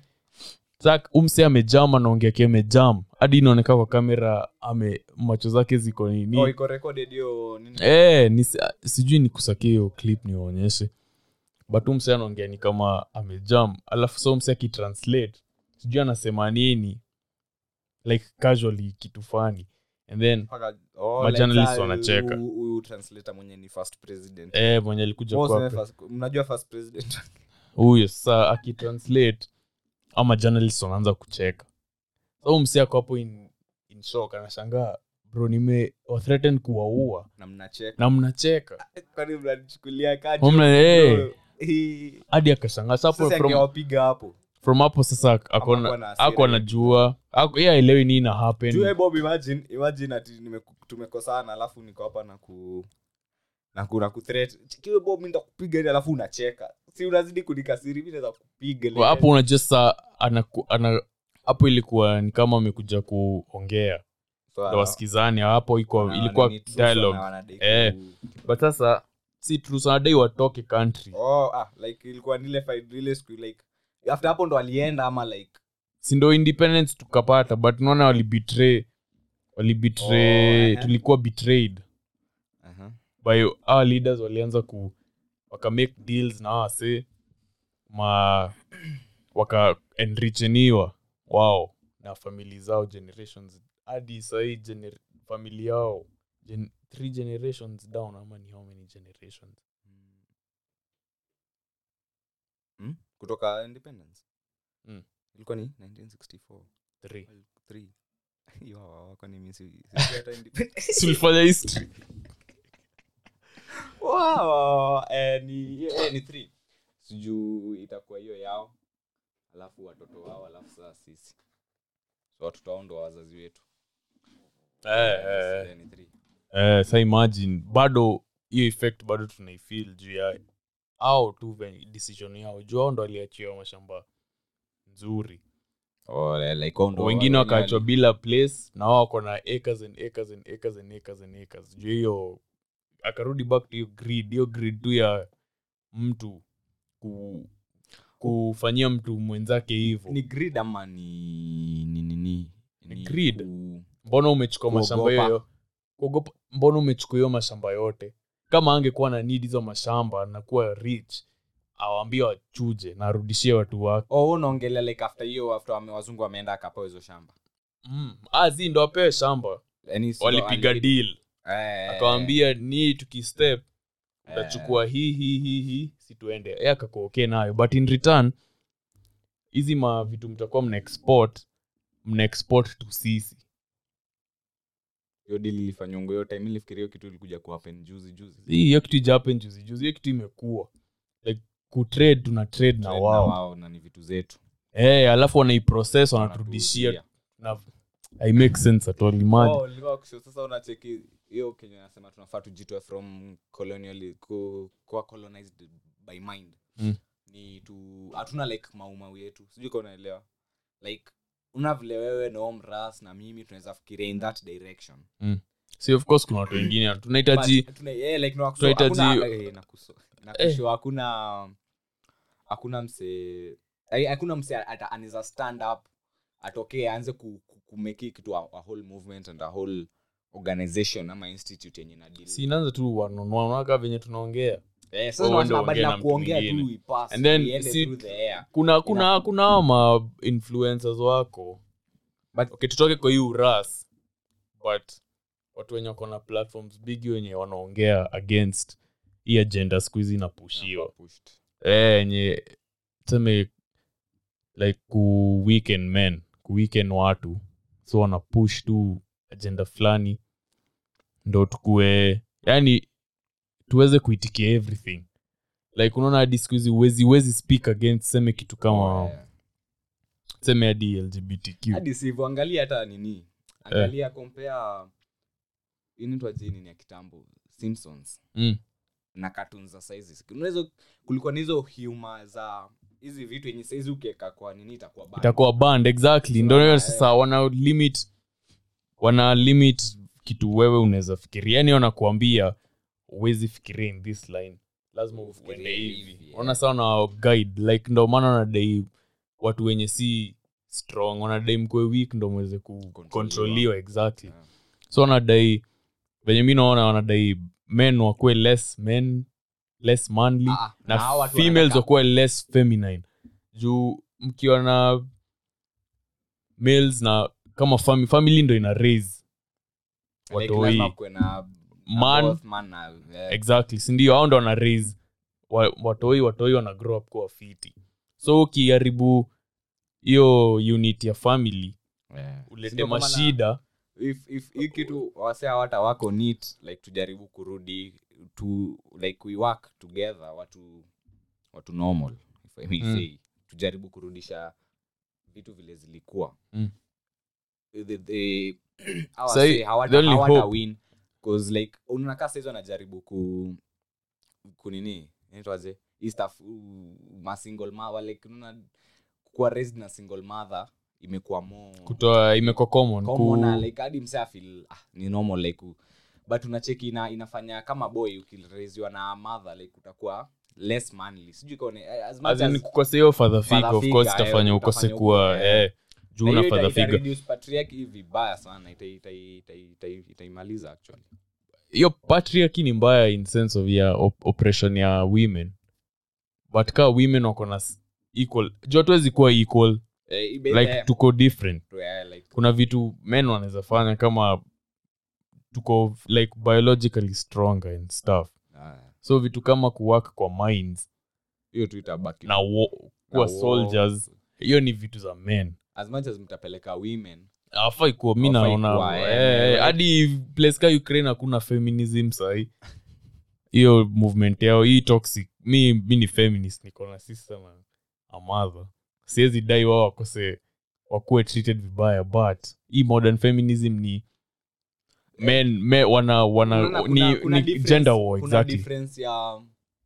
sak umse amejam anaongea ki amejam hadi inaoneka kwa kamera ame macho zake ziko nini oh iko recorded hiyo nini Eh, ni, sijui ni kusakia hiyo clip niwaonyeshe but umse anaongea ni kama amejam alafu so mse akitranslate sijui anasema nini like casually kitu fani and then Mpaka- oh, Majournalists like, wanacheka. huyu- huyu translator mwenye ni first president eh, mwenye alikuja Wewe useme kwa first- mnajua first president huyo saa akitranslate ama journalist wanaanza kucheka so mse ako hapo in, in shock anashangaa bro nime wathreaten kuwaua na mnacheka na mnacheka kwani mnanichukulia Mna- eh. kaji hadi akashangaa Sa hapo sasa from, angewapiga hapo from hapo sasa Hakuwa akona na hasira ako anajua ako- yeye aelewi nini na Juu, happen eh, Bob, imagine imagine ati nimeku- tumekosana alafu niko hapa na ku na ku na ku threat kiwe bob mimi nitakupiga ni alafu unacheka si unazidi kunikasiri mimi naweza kupiga Kwa hapo unajua saa anaku- ana hapo ilikuwa ni kama amekuja kuongea So, ndo wasikizani hapo iko wana- ilikuwa wanani truth, wana- dialogue wanadai Eh. ku- but sasa si trusanadai watoke country oh ah like ilikuwa nile fight ile siku like after hapo ndo alienda ama like si ndo independence tukapata but naona walibetray walibetray Oh, eh. tulikuwa betrayed uh-huh. by our leaders walianza ku waka make deals na wase ma waka enricheniwa wao na famili zao generations hadi sahii gener- famili yao gen, three generations down ama ni how many generations hmm? kutoka independence Mm. ilikuwa ni 1964 three Three. Hiyo hawako ni mimi si- si- hata independence. tulifanya history Wow, eh, ni eh, ni three sijuu itakuwa hiyo yao alafu watoto wao alafu saa sisi so watoto wao ndo wazazi wetu eh, eh, Eh, ni three. eh, sa imagine bado hiyo effect bado tunaifil juu ya au tu venye decision yao juu ao ndo aliachiwa mashamba nzuri Oh, eh, like wao ndo wengine wenye wakaachwa wali- bila place na wao wako na acres and acres and acres and acres and acres juu hiyo akarudi back to hiyo grid hiyo grid tu ya mtu ku, kufanyia mtu mwenzake hivyo ni grid ama ni ni ni ni Ni grid. ku- mbona umechukua mashamba Kuogopa. hiyo kuogopa mbona umechukua hiyo mashamba yote kama angekuwa na need hizo mashamba na kuwa rich awambie wachuje na arudishie watu wake oh unaongelea like after hiyo after wame- wazungu wameenda akapewa hizo shamba mm. azi ndo apewe shamba Yaani si ndo walipiga ali- deal Eh, akawambia ni tukistep eh, utachukua hii hii hii hii situende ye akakuwa okay nayo but in return hizi ma vitu mtakuwa mna export mna export tu sisi hiyo deal ilifanywa hiyo time nilifikiria hiyo kitu ilikuja kuhappen juzi juzi hii hiyo kitu ijapen juzi juzi hiyo kitu imekuwa like kutrade tuna trade na Trade wao wao na ni vitu zetu Eh, alafu wanaiprocess wanaturudishia Wanatuuzia. na i make sense at all imagine Oh, nilikuwa kusho- sasa unacheki hiyo kenye nasema tunafaa tujitoe from colonial ku, kuwa colonized by mind Mm. ni tu hatuna like maumau yetu sijui ka unaelewa like una vile wewe na omras na mimi tunaweza fikiria in that direction si of course kuna watu wengine tunahitaji But tuna- yeah, like, no, tunahitaji- hakuna- eh, nakuso- Eh. nakusho, hakuna hakuna mse eh, hakuna mse ata- anaweza stand up atokee aanze ku- ku- kumeki kitu a, a whole movement and a whole organization ama institute yenye na deal si inaanza tu wanaonaka venye tunaongea Eh, sasa Wewe unasema uende badala uongee na ya mtu kuongea mwingine. tu ipass, And then iende si- through the air. kuna kuna kuna hao ma influencers wako But- okay, tutoke kwa hii uras but watu wenye wako na platforms big wenye wanaongea against hii agenda siku hizi inapushiwa Pushed. Eh, yenye tuseme like ku weaken men ku weaken watu so wana push tu agenda fulani ndo tukue yani tuweze kuitikia everything like unaona hadi siku hizi uwezi uwezi speak against seme kitu kama Oh, yeah. seme hadi lgbtq hadi sivyo angalia hata nini angalia compare inaitwa jini ni ya kitambo simpsons mm. na cartoons za saizi unaweza kulikuwa na hizo humor za hizi vitu yenye saizi ukiweka kwa nini itakuwa bad. itakuwa band exactly ndo hiyo sasa wana limit wana limit kitu wewe unaweza fikiria yani wanakuambia uwezi fikiria in this line lazima uende Ufikirie hivi hivi, yeah. ona sawa na guide like ndo maana wanadai watu wenye si strong wanadai mkwe weak ndo mweze kukontroliwa exactly Yeah. so wanadai venye mi naona wanadai men wakuwe less men less manly Ah, na na hawa watu females wanataka- wakuwe less feminine juu mkiwa na males na kama fami, family ndo ina raise Like, watoi lazima kuwe na- na man both man na- yeah. exactly sindio hao ndo wana raise wa, watoi watoi wana grow up kuwa fiti so ukiharibu hiyo unit ya family Yeah. ulete Sindio kama na- mashida if if hii kitu wase hawata wako neat like tujaribu kurudi to like we work together watu watu normal if I may Mm. say tujaribu kurudisha vitu vile zilikuwa Mm. the, the, hawa Sahi, wase hawata- the only hawata hope- win 'Cause like unakaa saizi wanajaribu ku kunini inaitwaje hii stuff uh, ma single mother like unaona kuwa raised na single mother imekuwa more kutoa imekuwa common, common na ku, like hadi mse afil ah, ni normal like u- but unacheki ina, inafanya kama boy ukiraisiwa na mother like utakuwa less manly sijui kaone eh, as much as in as kukosea hiyo father figure father of course figure, itafanya eh, ukose utafanya kuwa uko- eh. eh, juu na una hiyo ita- father ita figure reduce patriarchy vibaya sana ita- ita- ita- ita- ita- itaimaliza actually hiyo patriarchy ni mbaya in sense of ya op oppression ya women but kaa women wako na s- equal juu hatuwezi kuwa equal eh, ibe- like eh, tuko different eh, like kuna vitu men wanaweza fanya kama tuko like biologically stronger and stuff ah, so vitu kama kuwork kwa minds hiyo tu itabaki na wo, Na kuwa war. soldiers hiyo ni vitu za men as much as mtapeleka women afai kuwa mi Hawafai naona kuwa, eh, eh, like- hadi place ka ukraine hakuna feminism sahi hiyo movement yao hii toxic mi, mi ni feminist niko na sister na a mother siwezi dai wao wakose wakuwe treated vibaya but hii modern feminism ni men, me, wana, wana Unaona ni, kuna- kuna ni difference- gender war kuna exactly difference ya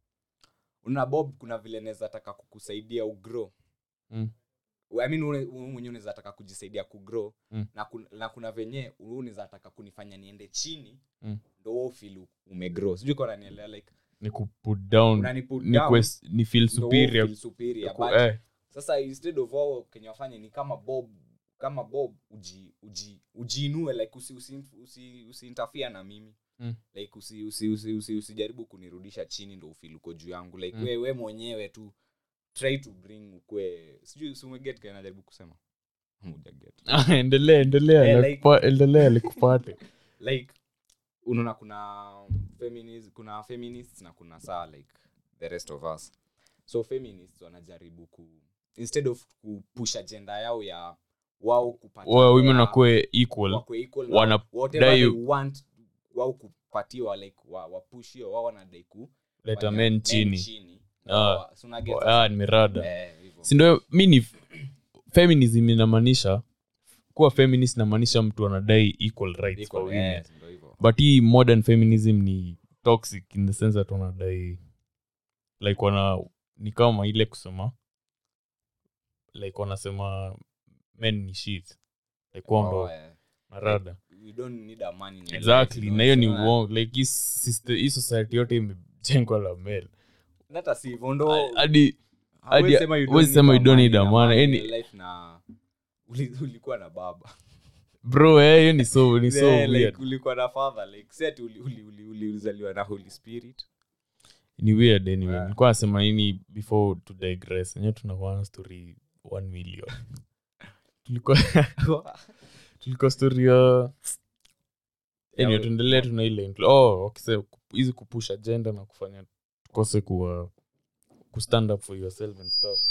una bob kuna vile naweza taka kukusaidia ugrow Mm. I mean, une- wewe mwenyewe unaweza taka kujisaidia kugrow Mm. na, kun, na kuna venye wewe unaweza taka kunifanya niende chini Mm. ndo wewe feel umegrow sijui kama unanielewa like ni kuput down unaniput ni, down quest, ni feel ndo wewe superior feel superior ku- but eh, sasa instead of wao kenye wafanye ni kama bob kama bob uji uji ujiinue like usi usi, usi, usi interfere na mimi Mm. like usi usi usi, usi, usijaribu kunirudisha chini ndo ufeel uko juu yangu like Mm. we, we mwenyewe tu try to bring ukwe sijui si umeget kile najaribu kusema hujaget endelea endelea Eh, nakupa- endelea likupate like unaona kuna feminist, kuna feminists na kuna saa like the rest of us so feminists wanajaribu ku instead of kupush agenda yao ya wao kupata Wa- women ya- wakuwe equal wakwe equal wana- na whatever dai- they want wao kupatiwa like wa, wapush hiyo wao wanadai ku leta fanya men chini chini Ah. Wa- so una get Oh, sasa? ah, nimerada Eh, hivyo. sindo mi ni feminism inamaanisha kuwa feminist inamaanisha mtu anadai equal rights Iko- for women eh, ndio hivyo. but hii modern feminism ni toxic in the sense that wanadai like wana ni kama ile kusema like wanasema men ni shit like wao ndo Oh, eh. narada We don't need a man in your exactly life, na hiyo ni you know, uongo like hii sister- hii society yote imejengwa la male hata si hivyo ndo hadi Hawezi hadi- sema you don't huwezi need sema a you don't man need in a a man, man in yani- your life na uli- ulikuwa na baba bro eh, hiyo ni so ni so Yeah, like, weird ulikuwa na father like si ati uli- uli- uli- uli- ulizaliwa na holy spirit ni weird anyway Yeah. nilikuwa nasema nini before to digress enyewe tunakuwa na story 1 million tulikuwa tulikuwa story ya anyway Yeah, tuendelee tuna ile incl- oh okay so hizi kupush agenda na kufanya tukose kuwa kustand up for yourself and stuff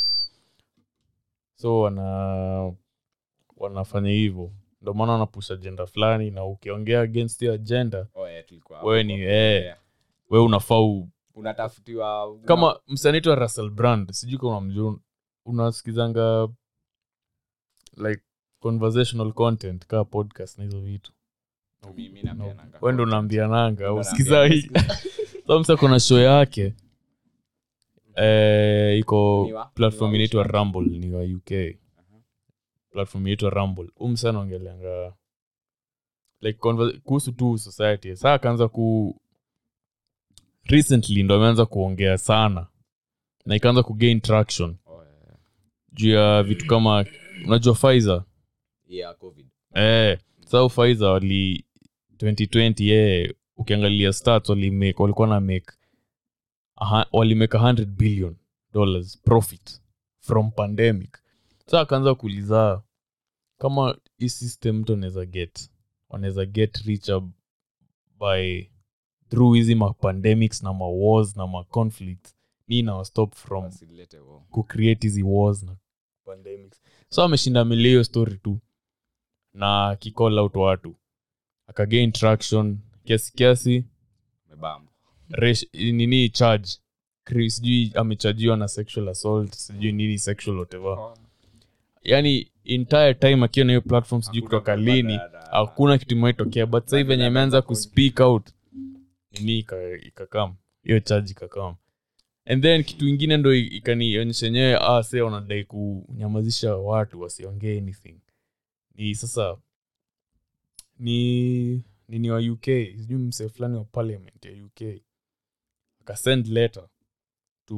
so wana wanafanya hivyo ndio maana wanapush agenda fulani na ukiongea against hiyo agenda Oh, yeah, tulikuwa Wewe hapo ni- kwa- eh. yeah. we unafaa u- unatafutiwa una- kama msanaitwa russell brand sijui kama unamjua unasikizanga like conversational content kaa podcast na hizo vitu Mi- mi napeananga wendo content. unaambiananga Ndo usikizai naambia- samsa kuna show yake eh, iko Ni wa- platform ni wa inaitwa which rumble ni wa uk platform inaitwa rumble umsa naongeleanga like conver- kuhusu tu society saa akaanza ku recently ndo ameanza kuongea sana na ikaanza kugain traction Oh, yeah, yeah. juu ya vitu kama unajua Pfizer Yeah, covid eh sau Pfizer wali 2020 eh ukiangalia stats walimake walikuwa na make aha- walimake 100 billion dollars profit from pandemic sa akaanza kuuliza kama hii system mtu anaweza get wanaweza get richer by through hizi mapandemics na mawars na maconflicts ni inawa stop from Wasilete wo. kucreate hizi wars na pandemics so ameshinda milia hiyo story tu na akicall out watu akagain traction kiasi kiasi Mebamba. resh- nini charge Chris, sijui amechajiwa na sexual assault sijui nini sexual whatever yani entire time akiwa na hiyo platform sijui Hakuna kutoka kupata lini dada. hakuna kitu imetokea but sasa hivi venye Dada ameanza za kuspeak out nini ika- ikakam hiyo charge ikakam and then kitu ingine ndo i- ikanionyesha enyewe ah, se wanadai kunyamazisha watu wasiongee anything ni sasa ni nini wa uk sijui msee fulani wa parliament ya uk akasend letter to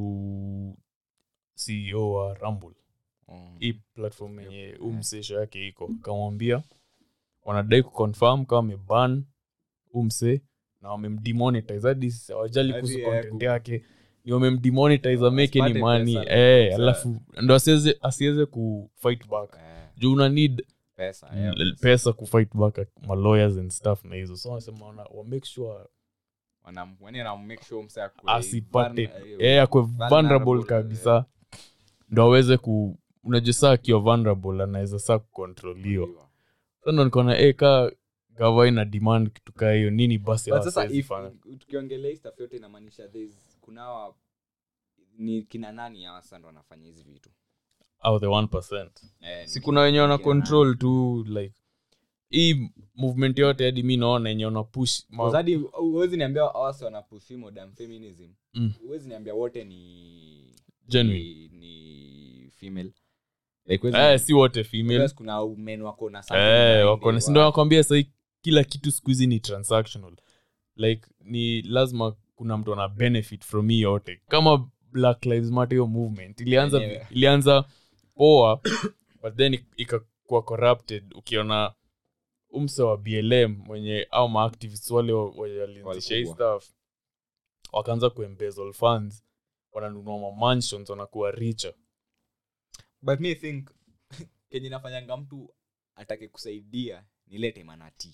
ceo wa rumble Mm. hii platform yenye huu msesho yake iko akamwambia wanadai kuconfirm kama wameban huu msee na wamemdemonetize hadi hawajali Hadi kuhusu yeye content ku- yake ni wamemdemonetize ameke ni Asipate mani pesa, eh, pesa. alafu ndo asiweze asiweze kufight back Eh, juu una need pesa, yeah, l- pesa kufight back ma lawyers and stuff na hizo so wanasema wana wa make sure Wanam- yani wanam make sure mse akue asipate vulner- eh, akwe vulnerable, vulnerable kabisa ndo aweze ku unajua saa akiwa vulnerable anaweza saa kukontroliwa so ndo nikaona eh, ka gava ina demand kitu kaa hiyo nini basi But sasa hawasiwezi if- fanya? tukiongelea hii stuff yote inamaanisha there's- kunawa ni kina nani hawa sasa ndo wanafanya hizi vitu au the 1 Eh, si ni kuna wenye wana kina nani? control tu like hii movement yote hadi mi naona yenye wana push ma- Because hadi huwezi niambia awasi wanapushi modern feminism Mm. huwezi niambia wote ni Genuine. ni, ni female like huwezi eh, niambia- si wote female because kuna men wako na something eh, behind wako na it, sindo wa- nakwambia sahii kila kitu siku hizi ni transactional like ni lazima kuna mtu ana benefit from hii yote kama black lives matter hiyo movement ilianza Yenyewe. ilianza poa but then ik- ikakuwa corrupted ukiona umse wa blm mwenye au maactivists wale wa- wenye walianzisha hii Walikuwa. stuff wakaanza kuembezzle funds wananunua mamansions wanakuwa richer but me think kenye nafanyanga mtu atake kusaidia nilete manati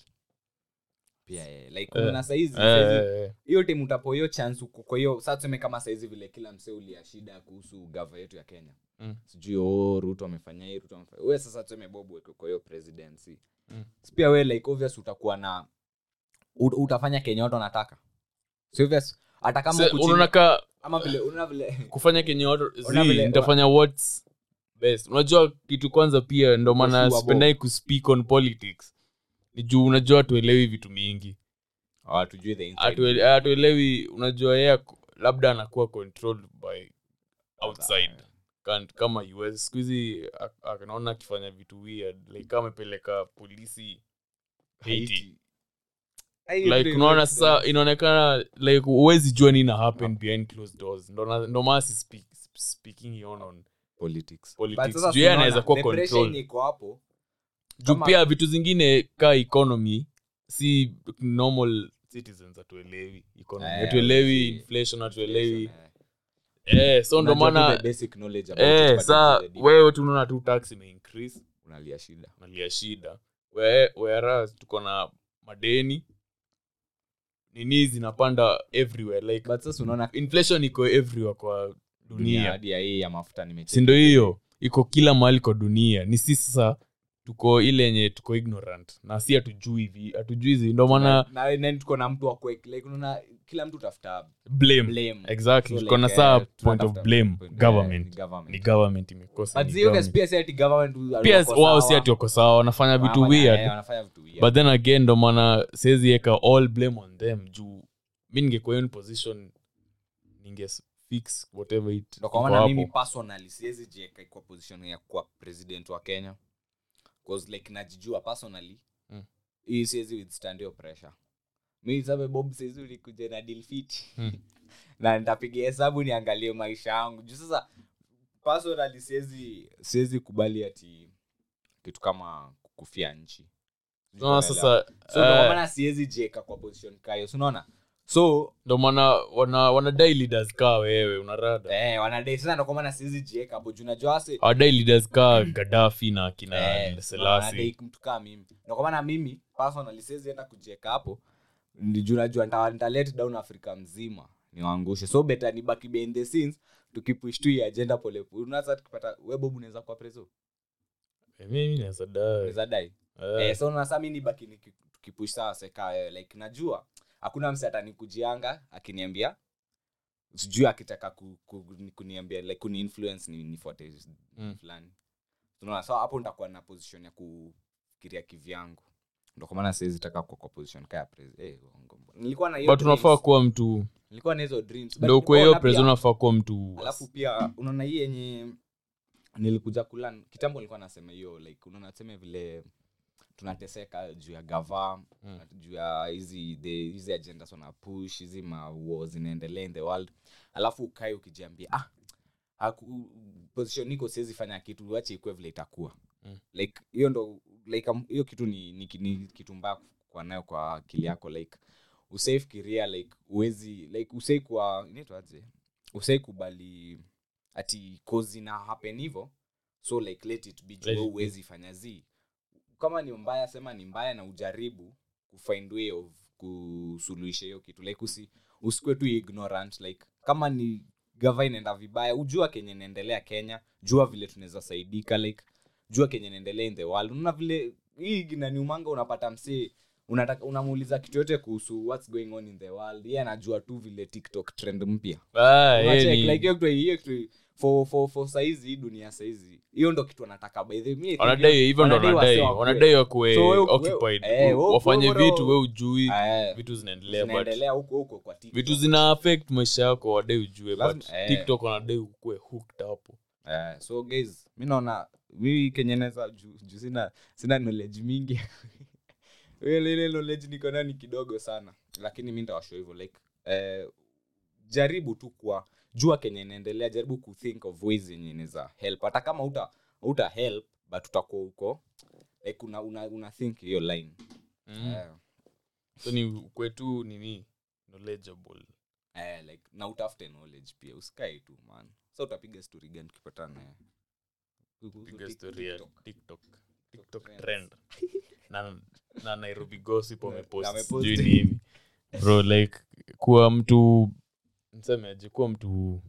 pia eh, like Eh, kuna saizi Eh, saizi- eh, eh. hiyo time utapo hiyo chance uko kwa hiyo saa tuseme kama saizi vile kila msee ulia shida kuhusu gava yetu ya kenya Mm. sijui oh, ruto amefanya hii ruto amefanya we sasa tuseme bob weke kwa hiyo presidency Mm. Si pia we like obvious utakuwa na ut- utafanya kenya watu wanataka so obvious hata kama Se- huku chini- unaona ka ama vile unaona vile kufanya kenye watu Ona zi, vile- nitafanya what's best unajua kitu kwanza pia ndo maana Kushua sipendai kuspeak on politics ni juu unajua hatuelewi vitu mingi hawatujui the inside. Hatuele- hatuelewi unajua yeye ako- labda anakuwa controlled by outside Kan- kama us siku hizi a- anaona akifanya vitu weird like kama amepeleka polisi Haiti. Haiti. Haiti like ndio unaona makes sasa sense. inaonekana like huwezi jua nini na happen behind closed doors ndo na- ndo maana si speak, speaking on, on politics politics. But sasa Juu yeye tunaona, anaweza kuwa the pressure controlled. yenye iko hapo juu Kama- pia vitu zingine ka economy si normal citizens hatuelewi economy Eh, hatuelewi si- inflation hatuelewi Eh, eh so ndo unajua tu maana the basic knowledge about eh it, but saa it's the deep- wewe tunaona tu tax ime increase unalia shida nalia shida We- whereas tuko na madeni nini zinapanda everywhere like but sasa unaona inflation iko everywhere kwa dunia dunia hadi ya hii ya mafuta nimecheki. sindo hiyo iko kila mahali kwa dunia ni si sasa tuko ile yenye tuko ignorant na si hatujui hivi hatujui hizi ndo maana na na- na tuko na mtu wa kuwek- like unaona kila mtu tafuta blame blame exactly So, kona like, saa eh, point of tunatafuta blame point- eh, government ni government. ni government imekosa But ni zio guys government. pia si ati government pia wako wao si sawa. ati wako sawa wanafanya vitu Wanafanya- eh, weird wanafanya vitu weird. but then again ndo maana siwezi eka all blame on them juu mi ningekuwa hiyo ni position ninge fix whatever it Ndo kwa iko maana hapo. mimi personally siwezi jieka kwa position ya kuwa president wa kenya cause like najijua personally Mm. hii siwezi withstand hiyo pressure mi sabe bob siwezi ulikuja na deal fit Mm. na nitapiga hesabu niangalie maisha yangu juu sasa personally siwezi siwezi kubali ati kitu kama kufia nchi Sijui No, unaelewa. sasa so ndo kwa eh, maana siwezi jieka kwa position kayo unaona so ndo maana wana wanadai leaders kaa wewe unarada eh, wanadai sasa ndo kwa maana siwezi jieka hapo juu najua wase awadai leaders kaa gadafi na kina Eh, wanadai selasi mtu kaa mimi ndo kwa maana mimi personally siwezi enda kujieka hapo Ndi juu najua nita- nita let down afrika mzima niwaangushe so better nibaki behind the scenes tukipush tu hii agenda polepole unaanza tukipata we bob unaweza kuwa preso mimi naweza dai unaweza dai Eh, eh, so nasa mi nibaki niki- tukipush sawa seka wewe like najua hakuna mse atanikujianga akiniambia sijui akitaka ku, ku, kuniambia like kuni influence ni nifuate Mm. fulani unaona so hapo nitakuwa na position ya kufikiria kivyangu ndo kwa maana siwezi taka kuwa kwa position kaya pres eh, uongo. nilikuwa na hiyo but unafaa dreams. kuwa mtu nilikuwa na hizo dreams But ndo ukwe hiyo nikaona pres pia- unafaa kuwa mtu alafu pia unaona hii yenye nilikuja kulan kitambo nilikuwa nasema hiyo like unaona tuseme vile tunateseka juu ya gava Mm. juu ya hizi the- hizi agendas wana push hizi mawar zinaendelea in the world alafu ukae ukijiambia ah haku, position niko siwezi fanya kitu wache ikuwe vile itakuwa Mm. like hiyo ndo like um, hiyo kitu ni, ni, ni kitu mbaya kwa nayo kwa akili yako like usaifikiria like uwezi like usai kwa inaitwaje usai kubali ati kozi na happen hivo so like let it be Let juu it be. uwezi fanya zi kama ni mbaya sema ni mbaya na ujaribu kufind way of kusuluhisha hiyo kitu like usi usikue tu ignorant like kama ni gava inaenda vibaya ujua kenye inaendelea kenya jua vile tunaweza saidika like jua kenye inaendelea in the world unaona vile hii inaniumanga unapata msee unataka unamuuliza kitu yote kuhusu what's going on in the world yeye anajua tu vile tiktok trend mpya Ah, yeye Unachek, ni- like hiyo kitu hiyo kitu for for for saizi hii dunia saizi hiyo ndo kitu anataka by the way, mi I think wanadai hivyo ndo wanadai wanadai wasee wakuwe- wanadai wakuwe So wewe- occupied eh, wewe- wafanye wewe- vitu we ujui Eh, vitu zinaendelea but zinaendelea huko huko kwa TikTok. vitu zina affect maisha yako wadai ujue but Lazima- eh. tiktok wanadai ukue hooked hapo Eh, so guys mi naona mi kenye naweza juu juu sina sina knowledge mingi ile ile knowledge niko nayo ni kidogo sana lakini mi ndawasho hivyo like eh, jaribu tu kwa jua kenye inaendelea jaribu kuthink of ways yenye inaweza help hata kama uta uta help but utakuwa uko like una, una, una think hiyo line mm. eh, so ni ukwe tu nini knowledgeable eh, like na utafute knowledge pia usikae tu man sa utapiga story gani tukipatana eh? Kuhusu piga Tik- story ya TikTok. tiktok tiktok trends. trend na, na nairobi gossip Na- wamepost na wamepost. sijui nini bro like kuwa mtu msemeaje kuwa mtu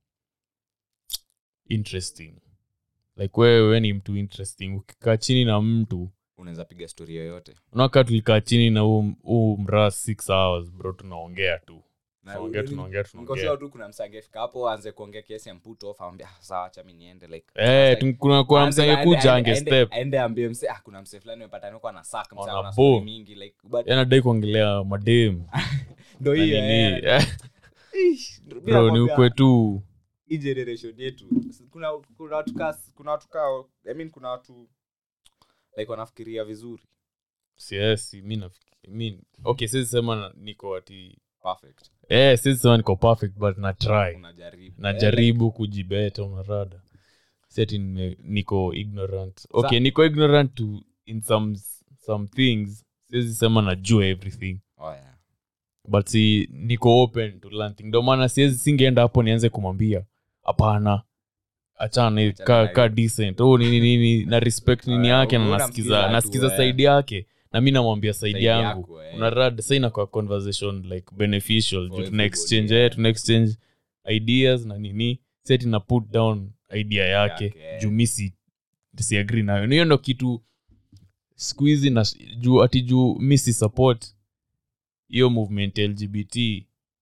interesting like wewe ni mtu interesting ukikaa chini na mtu unaweza piga story yoyote unakaa tulikaa chini na huu huu mraa six hours bro tunaongea tu Na tunaongea uli- tunaongea niko tunaongea sure tu kuna msangefika hapo aanze kuongea kiasi amputo off amwambia "Ah, sawa acha mi niende like Eh, Like, tu- kuna kuna aanze- msenge aende- kuja aende- ange aende- step aende ambie mse ah kuna mse fulani umepatana kwa na sack mse Wana ana bo. story mingi like but yanadai kuongelea madem ndo na hiyo nini. eh. Ish, mi bro ni nakwambia, ukwe tu hii generation yetu kuna kuna watu kaa kuna watu kaa i mean kuna watu like wanafikiria vizuri siesi mi nafikiri mi okay siwezi sema na- niko ati perfect eh siwezi sema niko perfect but na try unajaribu najaribu kujibeta unarada seti niko ignorant okay niko ignorant to in some some things siwezi sema najua everything eh, oh yeah but si niko open to learn thing ndio maana siwezi singeenda hapo nianze kumwambia hapana achana hivi, Achana ka, na ka hiyo. decent oh nini nini na respect nini Ah, yake na unamsikiza nasikiza tu, nasikiza eh. saidi yake na mi namwambia saidi Side yangu yako, eh. unarad sa inakuwa conversation like beneficial juu tuna everybody, exchange yeah. eh, tuna exchange ideas na nini seti na put down idea yake Yake, eh. juu mi si siagri nayo Na hiyo ndo kitu siku hizi na juu ati juu mi si support hiyo movement ya lgbt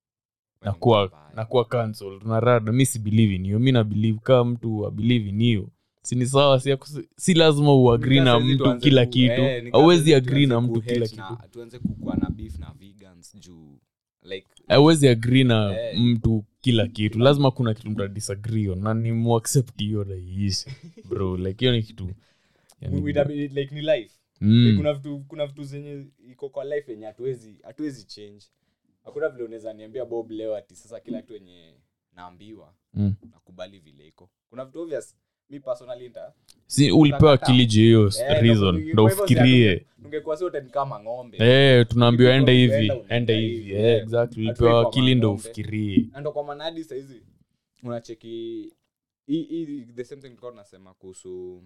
nakuwa nakuwa cancelled unarada mi si believe in hiyo mi na believe kaa mtu abelieve in hiyo si ni sawa si, akusi- si lazima uagri na mtu kila kitu auwezi agri na mtu kila kitu tuanze kukua na beef na vegans juu like auwezi agri na Eh. mtu kila kitu lazima kuna kitu mta disagree on na ni muaccept hiyo na iishi bro like hiyo ni kitu yani, we- we- like ni life mm, Like, kuna vitu kuna vitu zenye iko kwa life yenye hatuwezi hatuwezi change hakuna vile unaweza niambia bob leo ati sasa kila kitu yenye naambiwa mm. nakubali vile iko kuna vitu obvious mi personally nita si ulipewa Utakataa. akili juu hiyo Eh, reason ndo- ndo kwa hivyo si ufikirie atu- ungekuwa si wote ni kama ng'ombe Eh, tunaambiwa ende hivi Ukienda unaenda ende hivi, hivi eh. Eh, exactly Hatufai ulipewa kwa akili ndo mang'ombe. ufikirie Na ndo kwa maana hadi sahizi unacheki hii- hii- the same thing tulikuwa tunasema kuhusu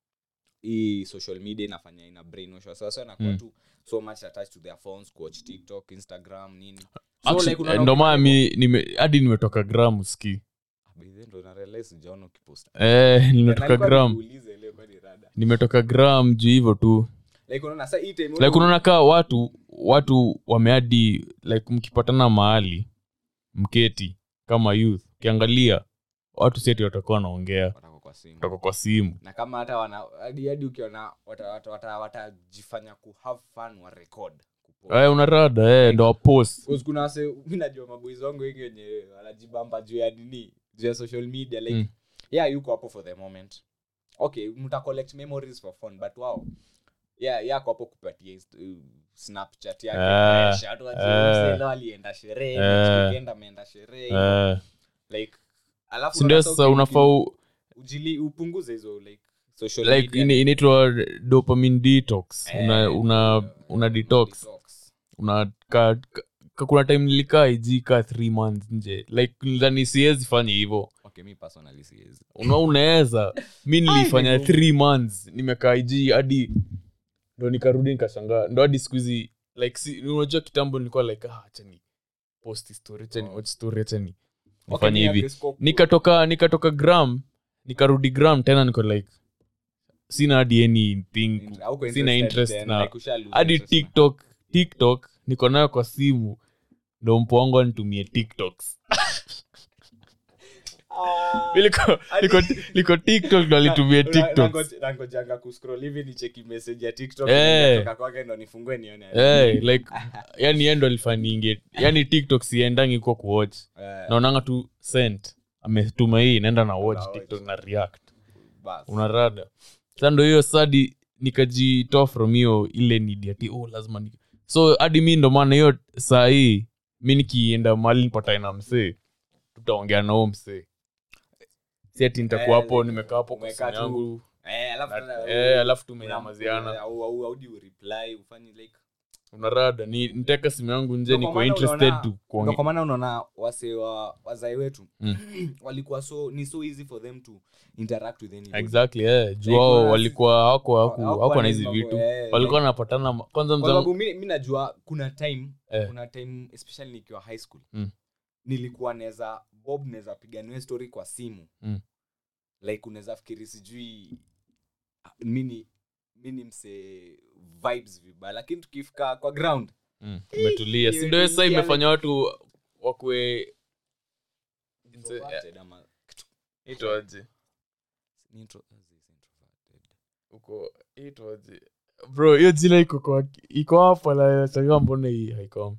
hii social media inafanya ina brainwash sasa inakuwa Mm. tu so much attached to their phones kuwatch tiktok instagram nini so Actually, like unaona eh, ndo maana ukiwa- mi nime- hadi nimetoka gram ski By the way, ndo na realize sijaona ukipost. eh, nimetoka Nalikuwa gram nikuulize leo kwani rada. nimetoka gram juu hivyo tu Like unaona sasa hii time like unaona kaa watu watu wameadi like mkipatana mahali mketi kama youth ukiangalia watu seti watakuwa wanaongea Watakuwa kwa simu. watakuwa kwa simu na kama hata wana hadi hadi ukiona watajifanya wata, wata, watajifanya ku have fun wa record kupost. eh, unarada eh, ndo wapost Because kuna wase mi najua maboys wangu wengi wenye wanajibamba juu ya nini juu ya social media like Mm. yeah yuko hapo for the moment okay mta collect memories for fun but wow yeah yako hapo kupatia inst- uh, snapchat yake Ah, fresh. Watu wajue ah, msee leo alienda sherehe ah, next weekend ameenda sherehe eh, like alafu sindio unaona sasa uki- unafaa u- ujili upunguze hizo like social like media ina- inaitwa dopamine detox Eh, una una una detox una ka, ka, kuna time nilikaa iji ka three months nje like nilidhani siwezi fanya hivyo okay mi personally siwezi una unaweza mi nilifanya niko- three months nimekaa iji hadi ndo nikarudi nikashangaa ndo hadi siku hizi like si, unajua kitambo nilikuwa like ah, achani post story achani Oh. watch story achani Okay, nifanye mi hivi agree scope. nikatoka nikatoka gram nikarudi gram tena niko like sina hadi anything Int- hauko sina interested interest then, na like usha lose hadi interest na- tiktok tiktok niko nayo kwa simu ndo mpo wangu anitumie tiktoks Ah. Mi liko- liko- liko tiktok ndo alitumie Na- tiktoks nangoje- nangojanga kuscroll hivi nicheki message ya tiktok Eh. inatoka kwake ndo nifungue nione hey, like yani yendo alifaninge yani tiktok siendangi kwa kuwatch Eh, naonanga tu sent ametuma hii naenda na watch Na watch. tiktok na react bas. unarada sa ndo hiyo sadi nikajitoa from hiyo ile nidi ati oh lazima ni so hadi mi ndo maana hiyo saa hii mi nikienda mahali nipatae na msee tutaongea na huo msee si ati nitakuwa Eh, hapo nimekaa hapo kwa umekaa simu tu. yangu Eh, alafu na- tena- eh, alafu una- tumenyamaziana au- au- au do you reply, ufanyi like- unarada ni niteka simu yangu nje Ndo niko kwa maana interested unaona- tu ndo kuongea kwa maana unaona wase wa wazai wetu Mm. walikuwa so ni so easy for them to interact with anybody. exactly eh juu Like, wao unaona walikuwa hawako Hawakuwa hawako na hizi mambo, vitu eh, walikuwa like- wanapatana ma- kwanza kwa mzangu sababu mi, mi najua kuna time Eh. kuna time especially nikiwa high school Mm. nilikuwa naweza bob naweza piganiwe story kwa simu Mm. like unaweza fikiri sijui ah, mini mini mse vibes vibaya lakini tukifika kwa ground Mm, umetulia hiyo si ndio sasa imetulia, imefanya watu wakwe introverted ama kitu- itwaje ni intro- is introverted. uko itwaje bro hiyo jina iko kwa iko hapa na sasa mbona hii haiko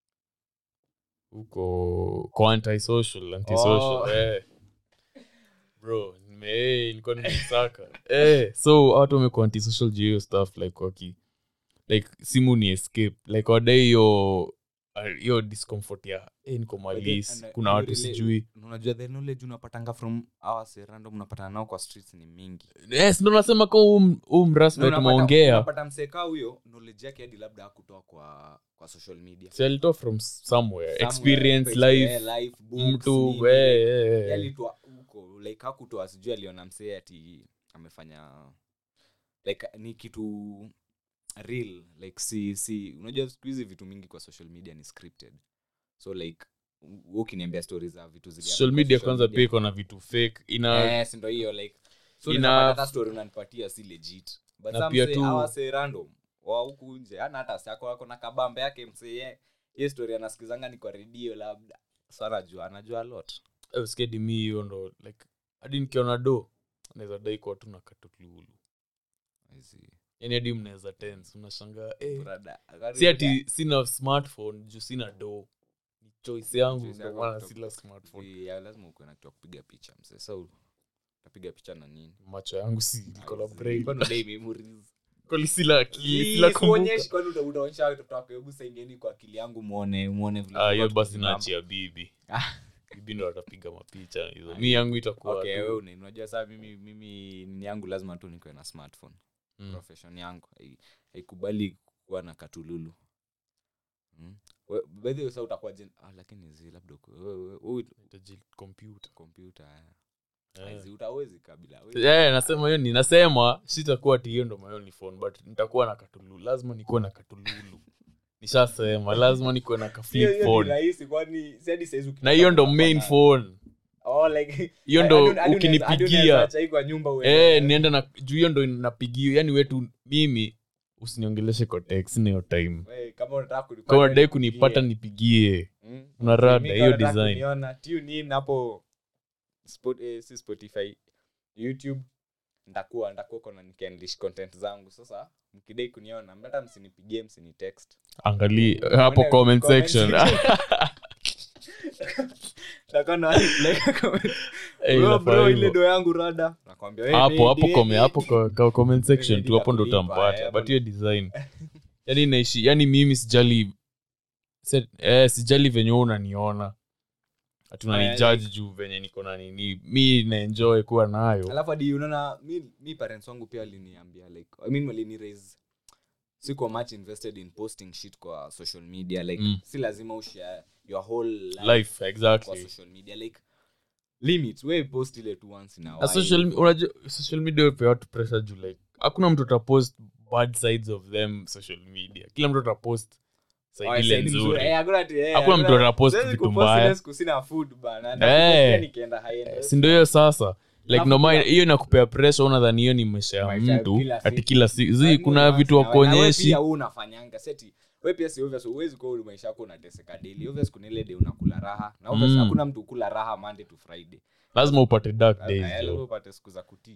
uko kwa antisocial antisocial Oh. eh bro nime eh, ilikuwa nimesaka eh so watu wamekuwa antisocial juu ya hiyo stuff like waki like simu ni escape like wadai hiyo hiyo discomfort ya eh, niko malis and, kuna uh, watu ile- sijui unajua the knowledge unapatanga from hours random unapatana nao kwa streets ni mingi yes ndo nasema ka huu mrasma Na unapata- tumeongea unapata msekaa huyo knowledge yake hadi labda hakutoa kwa kwa social media Si alitoa from somewhere Somewhere, experience eh, life life, books, mtu nini, eh, eh, like, eh. alitoa huko like hakutoa sijui aliona msee ati amefanya like ni kitu real like si si unajua siku hizi vitu mingi kwa social media ni scripted so like u- ukiniambia stori za vitu zile social hapo media kwa kwanza media, pia iko na vitu fake ina eh, si ndo hiyo like so Ina- ina hata story unanipatia si legit but Na some pia say tu- hawa say random wa huku nje ana hata sako wako na kabambe yake msee ye ye story anasikizanga ni kwa redio labda so anajua anajua a lot Eh, usikedi mi hiyo ndo like hadi nikiona do naweza dai kuwa tu na katululu I see. yani hadi mnaweza tense unashangaa eh, Brother, si ati sina smartphone juu sina do ni choice yangu Choice ndo yako maana kutoka- sila smartphone Si, ya, lazima ukuwe na kitu ya kupiga picha mse so utapiga picha na nini macho yangu si iko na brain Kwani udai memories? kwani sila akili Si, sila sikuonyeshi, kumbuka kwani uta- utaonyesha watoto wako, hebu saingieni kwa akili yangu muone muone vile Ah, hiyo watu basi wamepamba. naachia bibi Ah. bibi ndo atapiga mapicha hizo mi yangu itakuwa okay tu- wewe una- unajua saa mimi mimi ni yangu lazima tu nikuwe na smartphone Mm. profession yangu hai- haikubali kuwa na katululu mm. We- by the way, sasa utakuwa jen- ah, lakini zi labda uko- wewe- wewe- wewe Itaji kompyuta kompyuta Eh. zi utawezi kabila hawezi. Eh, nasema hiyo ni nasema sitakuwa ti hiyo ndo my only phone but nitakuwa na katululu lazima nikuwe na katululu nishasema lazima nikuwe na ka Hiyo- hiyo flip ni phone rahisi kwani si hadi saizi ukitaka na hiyo ndo kuwa main na- phone Oh, like- hiyo hadi- ndo hadi unaweza- hadi unaweza ukinipigia acha hii kwa nyumba uende- eh, nienda na juu hiyo ndo napigia yani wetu mimi usiniongeleshe kwa text na hiyo time We, kama unataka kunipata, kama unadai nipigie. kunipata nipigie Mm. una rada Mimi hiyo kama unataka design kuniona, tune in hapo Spot- eh, si spotify youtube ndakuwa ndakuwa kona nikiandish content zangu sasa mkidai kuniona hata msinipigie msini text angali hapo Mwende comment comment section Nitakuwa na like comment. Eh, Bro, inafaa bro, ile hivyo. do yangu rada nakwambia we, hapo ni- hapo ni- kome ni- hapo kwa, kwa comment section Ni- tu hapo ndo nitakulipa, utampata eh, but hapo- hiyo design yani naishi yani mimi sijali se- eh, sijali venye wewe unaniona hatuna Aya, ni judge juu venye niko na nini mi naenjoy kuwa nayo alafu hadi unaona mi, mi parents wangu pia waliniambia like I mean walini raise siko much invested in posting shit kwa social media like Mm. si lazima ushare your whole life, life kwa exactly social media like limits we post ile tu once in a na while. social unajua social media pia watu pressure juu like hakuna mtu atapost bad sides of them social media kila mtu atapost Oh, side ile side mzuri. nzuri Eh, hakuna ati- eh, Hakuna hakuna- mtu anapost siwezi vitu kupost mbaya. ile siku sina food bana. Eh. Nitakupostia nikienda high end. si ndio hiyo sasa like Alafu noma pia- hiyo inakupea pressure unadhani hiyo ni maisha ya Maisha ya mtu kila ati siku. kila siku zi Lazima kuna uanze vitu na wewe. Na wewe wakuonyeshi pia wewe unafanyanga seti we pia si obvious huwezi kuwa uli maisha yako unateseka daily obvious kuna ile day unakula raha na obvious Mm. hakuna mtu ukula raha monday to friday lazima upate dark Eh, days lazima jo upate siku za kutii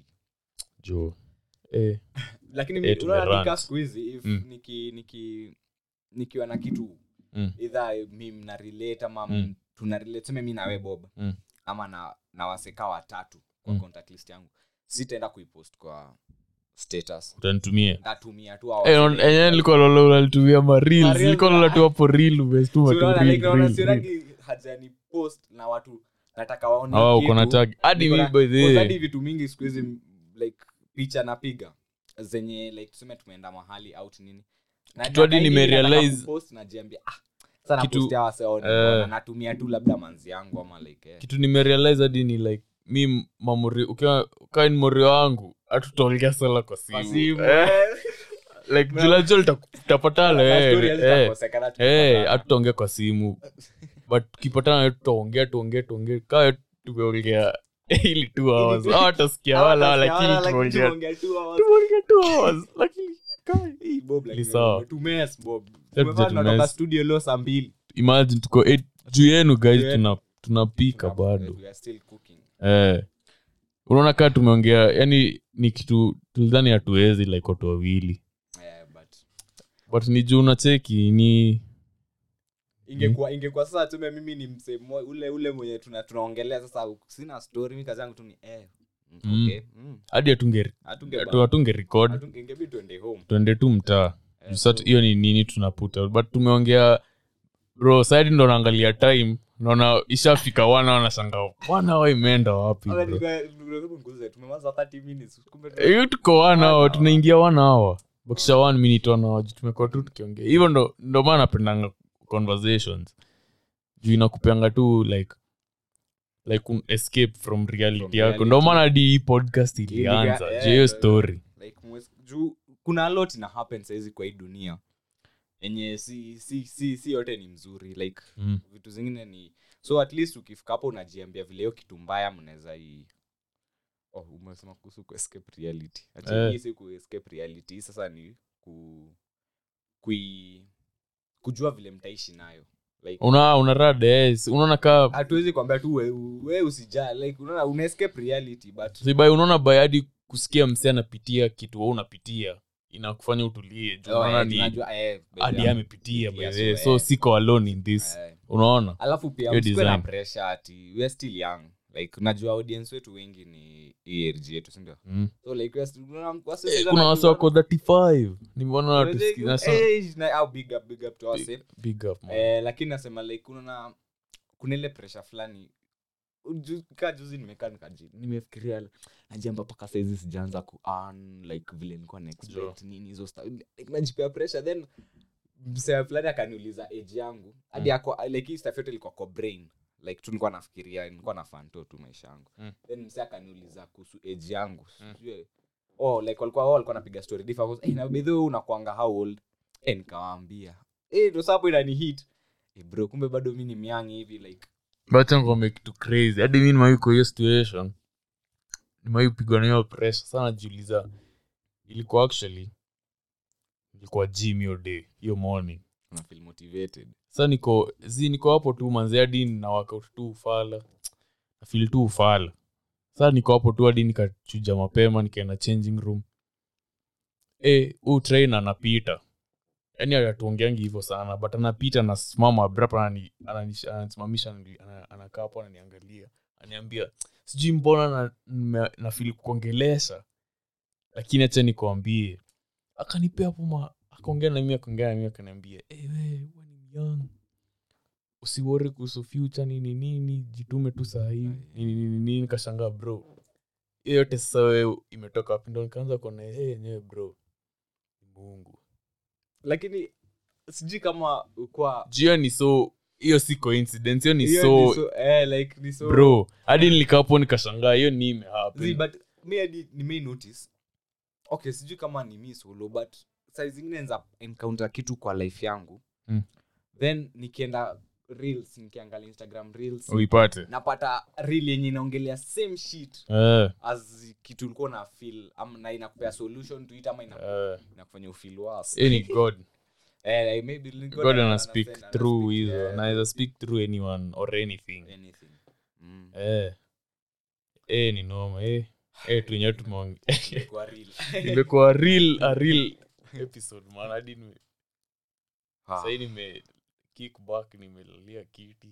jo eh, lakini Eh, mi- tumerant. unaona nika siku hizi if Mm. niki niki nikiwa na kitu Mm. either mi mna relate ama Mm. tuna relate seme mi nawe bob Mm. ama na, na waseka watatu kwa Mm. contact list yangu sitaenda kuipost kwa status utanitumia ntatumia tu hao Eh, on- wasee. enyewe nilikuwa lola unalitumia ma reels Ma reels, nilikuwa lola tu hapo reel umestuma So tu unaona, reel, like, naona reel, reel. sionagi haja ni post na watu nataka waone Ah, kitu. uko na tag hadi Niko mi na- by the cause way, hadi vitu mingi siku hizi m- like picha napiga zenye like tuseme tumeenda mahali out nini Na- Kitu hadi na- na- nimerealize- nataka kupost, najiambia ah sana Kitu- postia waseone eh. natumia tu labda manzi yangu ama like eh. kitu nimerealize hadi ni like mi mamuri ukiwa ukaa ni mori wangu hatutaongea sala kwa Kwa simu simu, Eh, eh. like julajo tutapatana Na eh, story eh. hazitakosekana, Eh, tutapatana. hatutaongea kwa simu but tukipatana tutaongea tuongee tuongee kaa tumeongea ili two hours tu- hawatasikia Hawa wala watasikia lakini wala, lakini tumeongea tumeongea two hours. tumeongea two hours lakini kai. Hii, Bob, like, Ni sawa. tumes, Bob. Sasa Tumevaa tuja tunatoka tumes. studio leo saa mbili imagine tuko eight- juu yenu guys Juu yenu. tuna tunapika bado We are still cooking. eh unaona kaa tumeongea yani ni kitu tulidhani hatuwezi like watu wawili Eh, but but ni juu unacheki ni ingekuwa ingekuwa sasa tume mimi ni msee mmo- ule ule mwenye tuna tunaongelea sasa sina story mi kazi yangu tu ni eh mm, Mm. okay mm. hadi hatunge Hatunge- hatu- hatunge record hatunge- ingebidi tuende home tuende tu mtaa Eh, Juu sasa so- hiyo ni nini tunaputa but tumeongea bro saidi ndo naangalia time naona ishafika wana wanashanga wana wa imeenda wapi Wala bro nika- hebu nguze, tumemaliza 30 minutes kumbe tu- hiyo tuko wana One hawa hour. tunaingia wana hawa bakisha one minute wana hawa juu tumekuwa tu tukiongea hivyo ndo ndo maana napendanga conversations juu inakupeanga tu like like un escape from reality From yako reality. ndo maana hadi hii podcast ilianza Iliga- juu hiyo eh, story like mwes- juu kuna a lot ina happen saizi kwa hii dunia enye si si si si yote ni mzuri like mm. vitu zingine ni so at least ukifika hapo unajiambia vile hiyo kitu mbaya mnaweza i oh, umesema kuhusu ku escape reality Ati Eh. hii si ku escape reality hii sasa ni ku kui kujua vile mtaishi nayo like una una rada yes unaona kaa hatuwezi kwambia tu we, we usijaa like unaona una escape reality but sibai unaona bayadi kusikia msee anapitia kitu wewe unapitia inakufanya utulie juu Oh, unaona eh, ni tunajua, eh, by hadi the- amepitia by Yeah, the way. so, so eh. siko alone in this eh. unaona alafu pia Hiyo msikuwe na design. pressure ati we are still young like unajua audience wetu wengi ni hii age yetu sindio mm. so like we are still- unaona, wase- Eh, sasa kuna na- wasi wako 35 nimeona watu Unajua, siki- nasa- age na- au big up, big up to wase. big up man. Eh, lakini nasema like unaona kuna ile pressure fulani Ju- kaa juzi nimekaa nikaji nimefikiria najamba mpaka saizi sijaanza ku earn, like vile nilikuwa na expect Sure. nini hizo sta- like najipea pressure then msee fulani akaniuliza age yangu hadi ako like hii stuff yote ilikuwa kwa brain like tu nilikuwa nafikiria nilikuwa na fanto tu maisha yangu Mm. then msee akaniuliza kuhusu age yangu Mm. sijui oh like walikuwa wao walikuwa napiga story different hey, na bedho unakuanga how old eh nikawaambia eh ndo sapo inani hit eh bro kumbe bado mi ni miangi hivi like Wacha ngome kitu crazy hadi mi nimai kwa hiyo situation nimai kupigwa na hiyo pressure sana najiuliza ilikuwa actually ilikuwa gym hiyo day hiyo morning una feel motivated sa niko zi niko hapo tu manzi hadi na workout tu ufala nafil tu ufala sa niko hapo tu hadi nikachuja mapema nikaenda changing room e, huu train anapita yaani atuongeangi hivyo sana but anapita nasimama abrap ananisimamisha ana- anakaa hapo ananiangalia aniambia sijui mbona na, nime- nafili kuongelesha lakini acha nikuambie akanipea hapo ma akaongea na mimi akaongea na mimi akaniambia hey, we, we ni young usiwori kuhusu future nini nini jitume tu saa hii nini nini nini kashangaa bro hiyo yote sasa wewe imetoka wapi ndo nikaanza kuona hey, yenyewe bro ni mungu lakini sijui kama ukwa jio ni so hiyo si coincidence hiyo ni hiyo so, ni so eh like ni so bro hadi nilikapo nikashangaa hiyo ni Zi, imehappen but mi hadi nimei notice okay sijui kama ni mi solo but saa zingine nza encounter kitu kwa life yangu Mm. then nikienda reels nikiangalia instagram reels uipate napata reel yenye inaongelea same shit eh, as kitu ulikuwa na feel am, na inakupea solution to it ama ina, eh. inakufanya ufeel worse hiyo ni god eh, like maybe nilikuwa god na- ana na- speak na- na- through speak, hizo yeah, anaweza speak through anyone or anything anything mm. eh. eh, ni noma eh. eh, tuenyewe tumeonge Ilikuwa real. imekuwa real a real episode man hadi nime- Ah. sahii nime kick back nimelalia kiti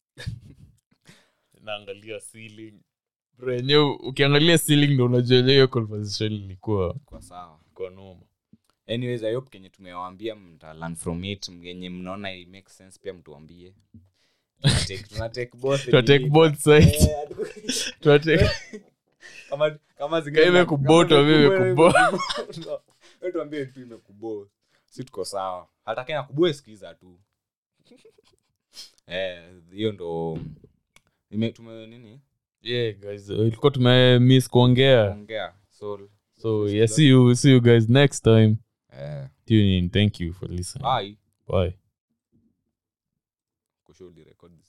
naangalia ceiling bro yenyewe ukiangalia ceiling ndo unajua yenyewe hiyo conversation ilikuwa kwa sawa kwa noma anyways i hope kenye tumewaambia mta learn from it mgenye mnaona it makes sense pia mtuambie Tunatake- tunatake both tunatake nini. both sides Eh, hatu- tunatake kama kama zingine Kama imekubota, kama mimi imekubwa, imekubo- no. Wewe tuambie tu imekubo si tuko sawa hata kena kubue sikiza tu eh hiyo ndo ime tume nini yeah guys ilikuwa tume miss kuongea ongea so so yeah see you see you guys next time eh tune in thank you for listening bye bye kushow record this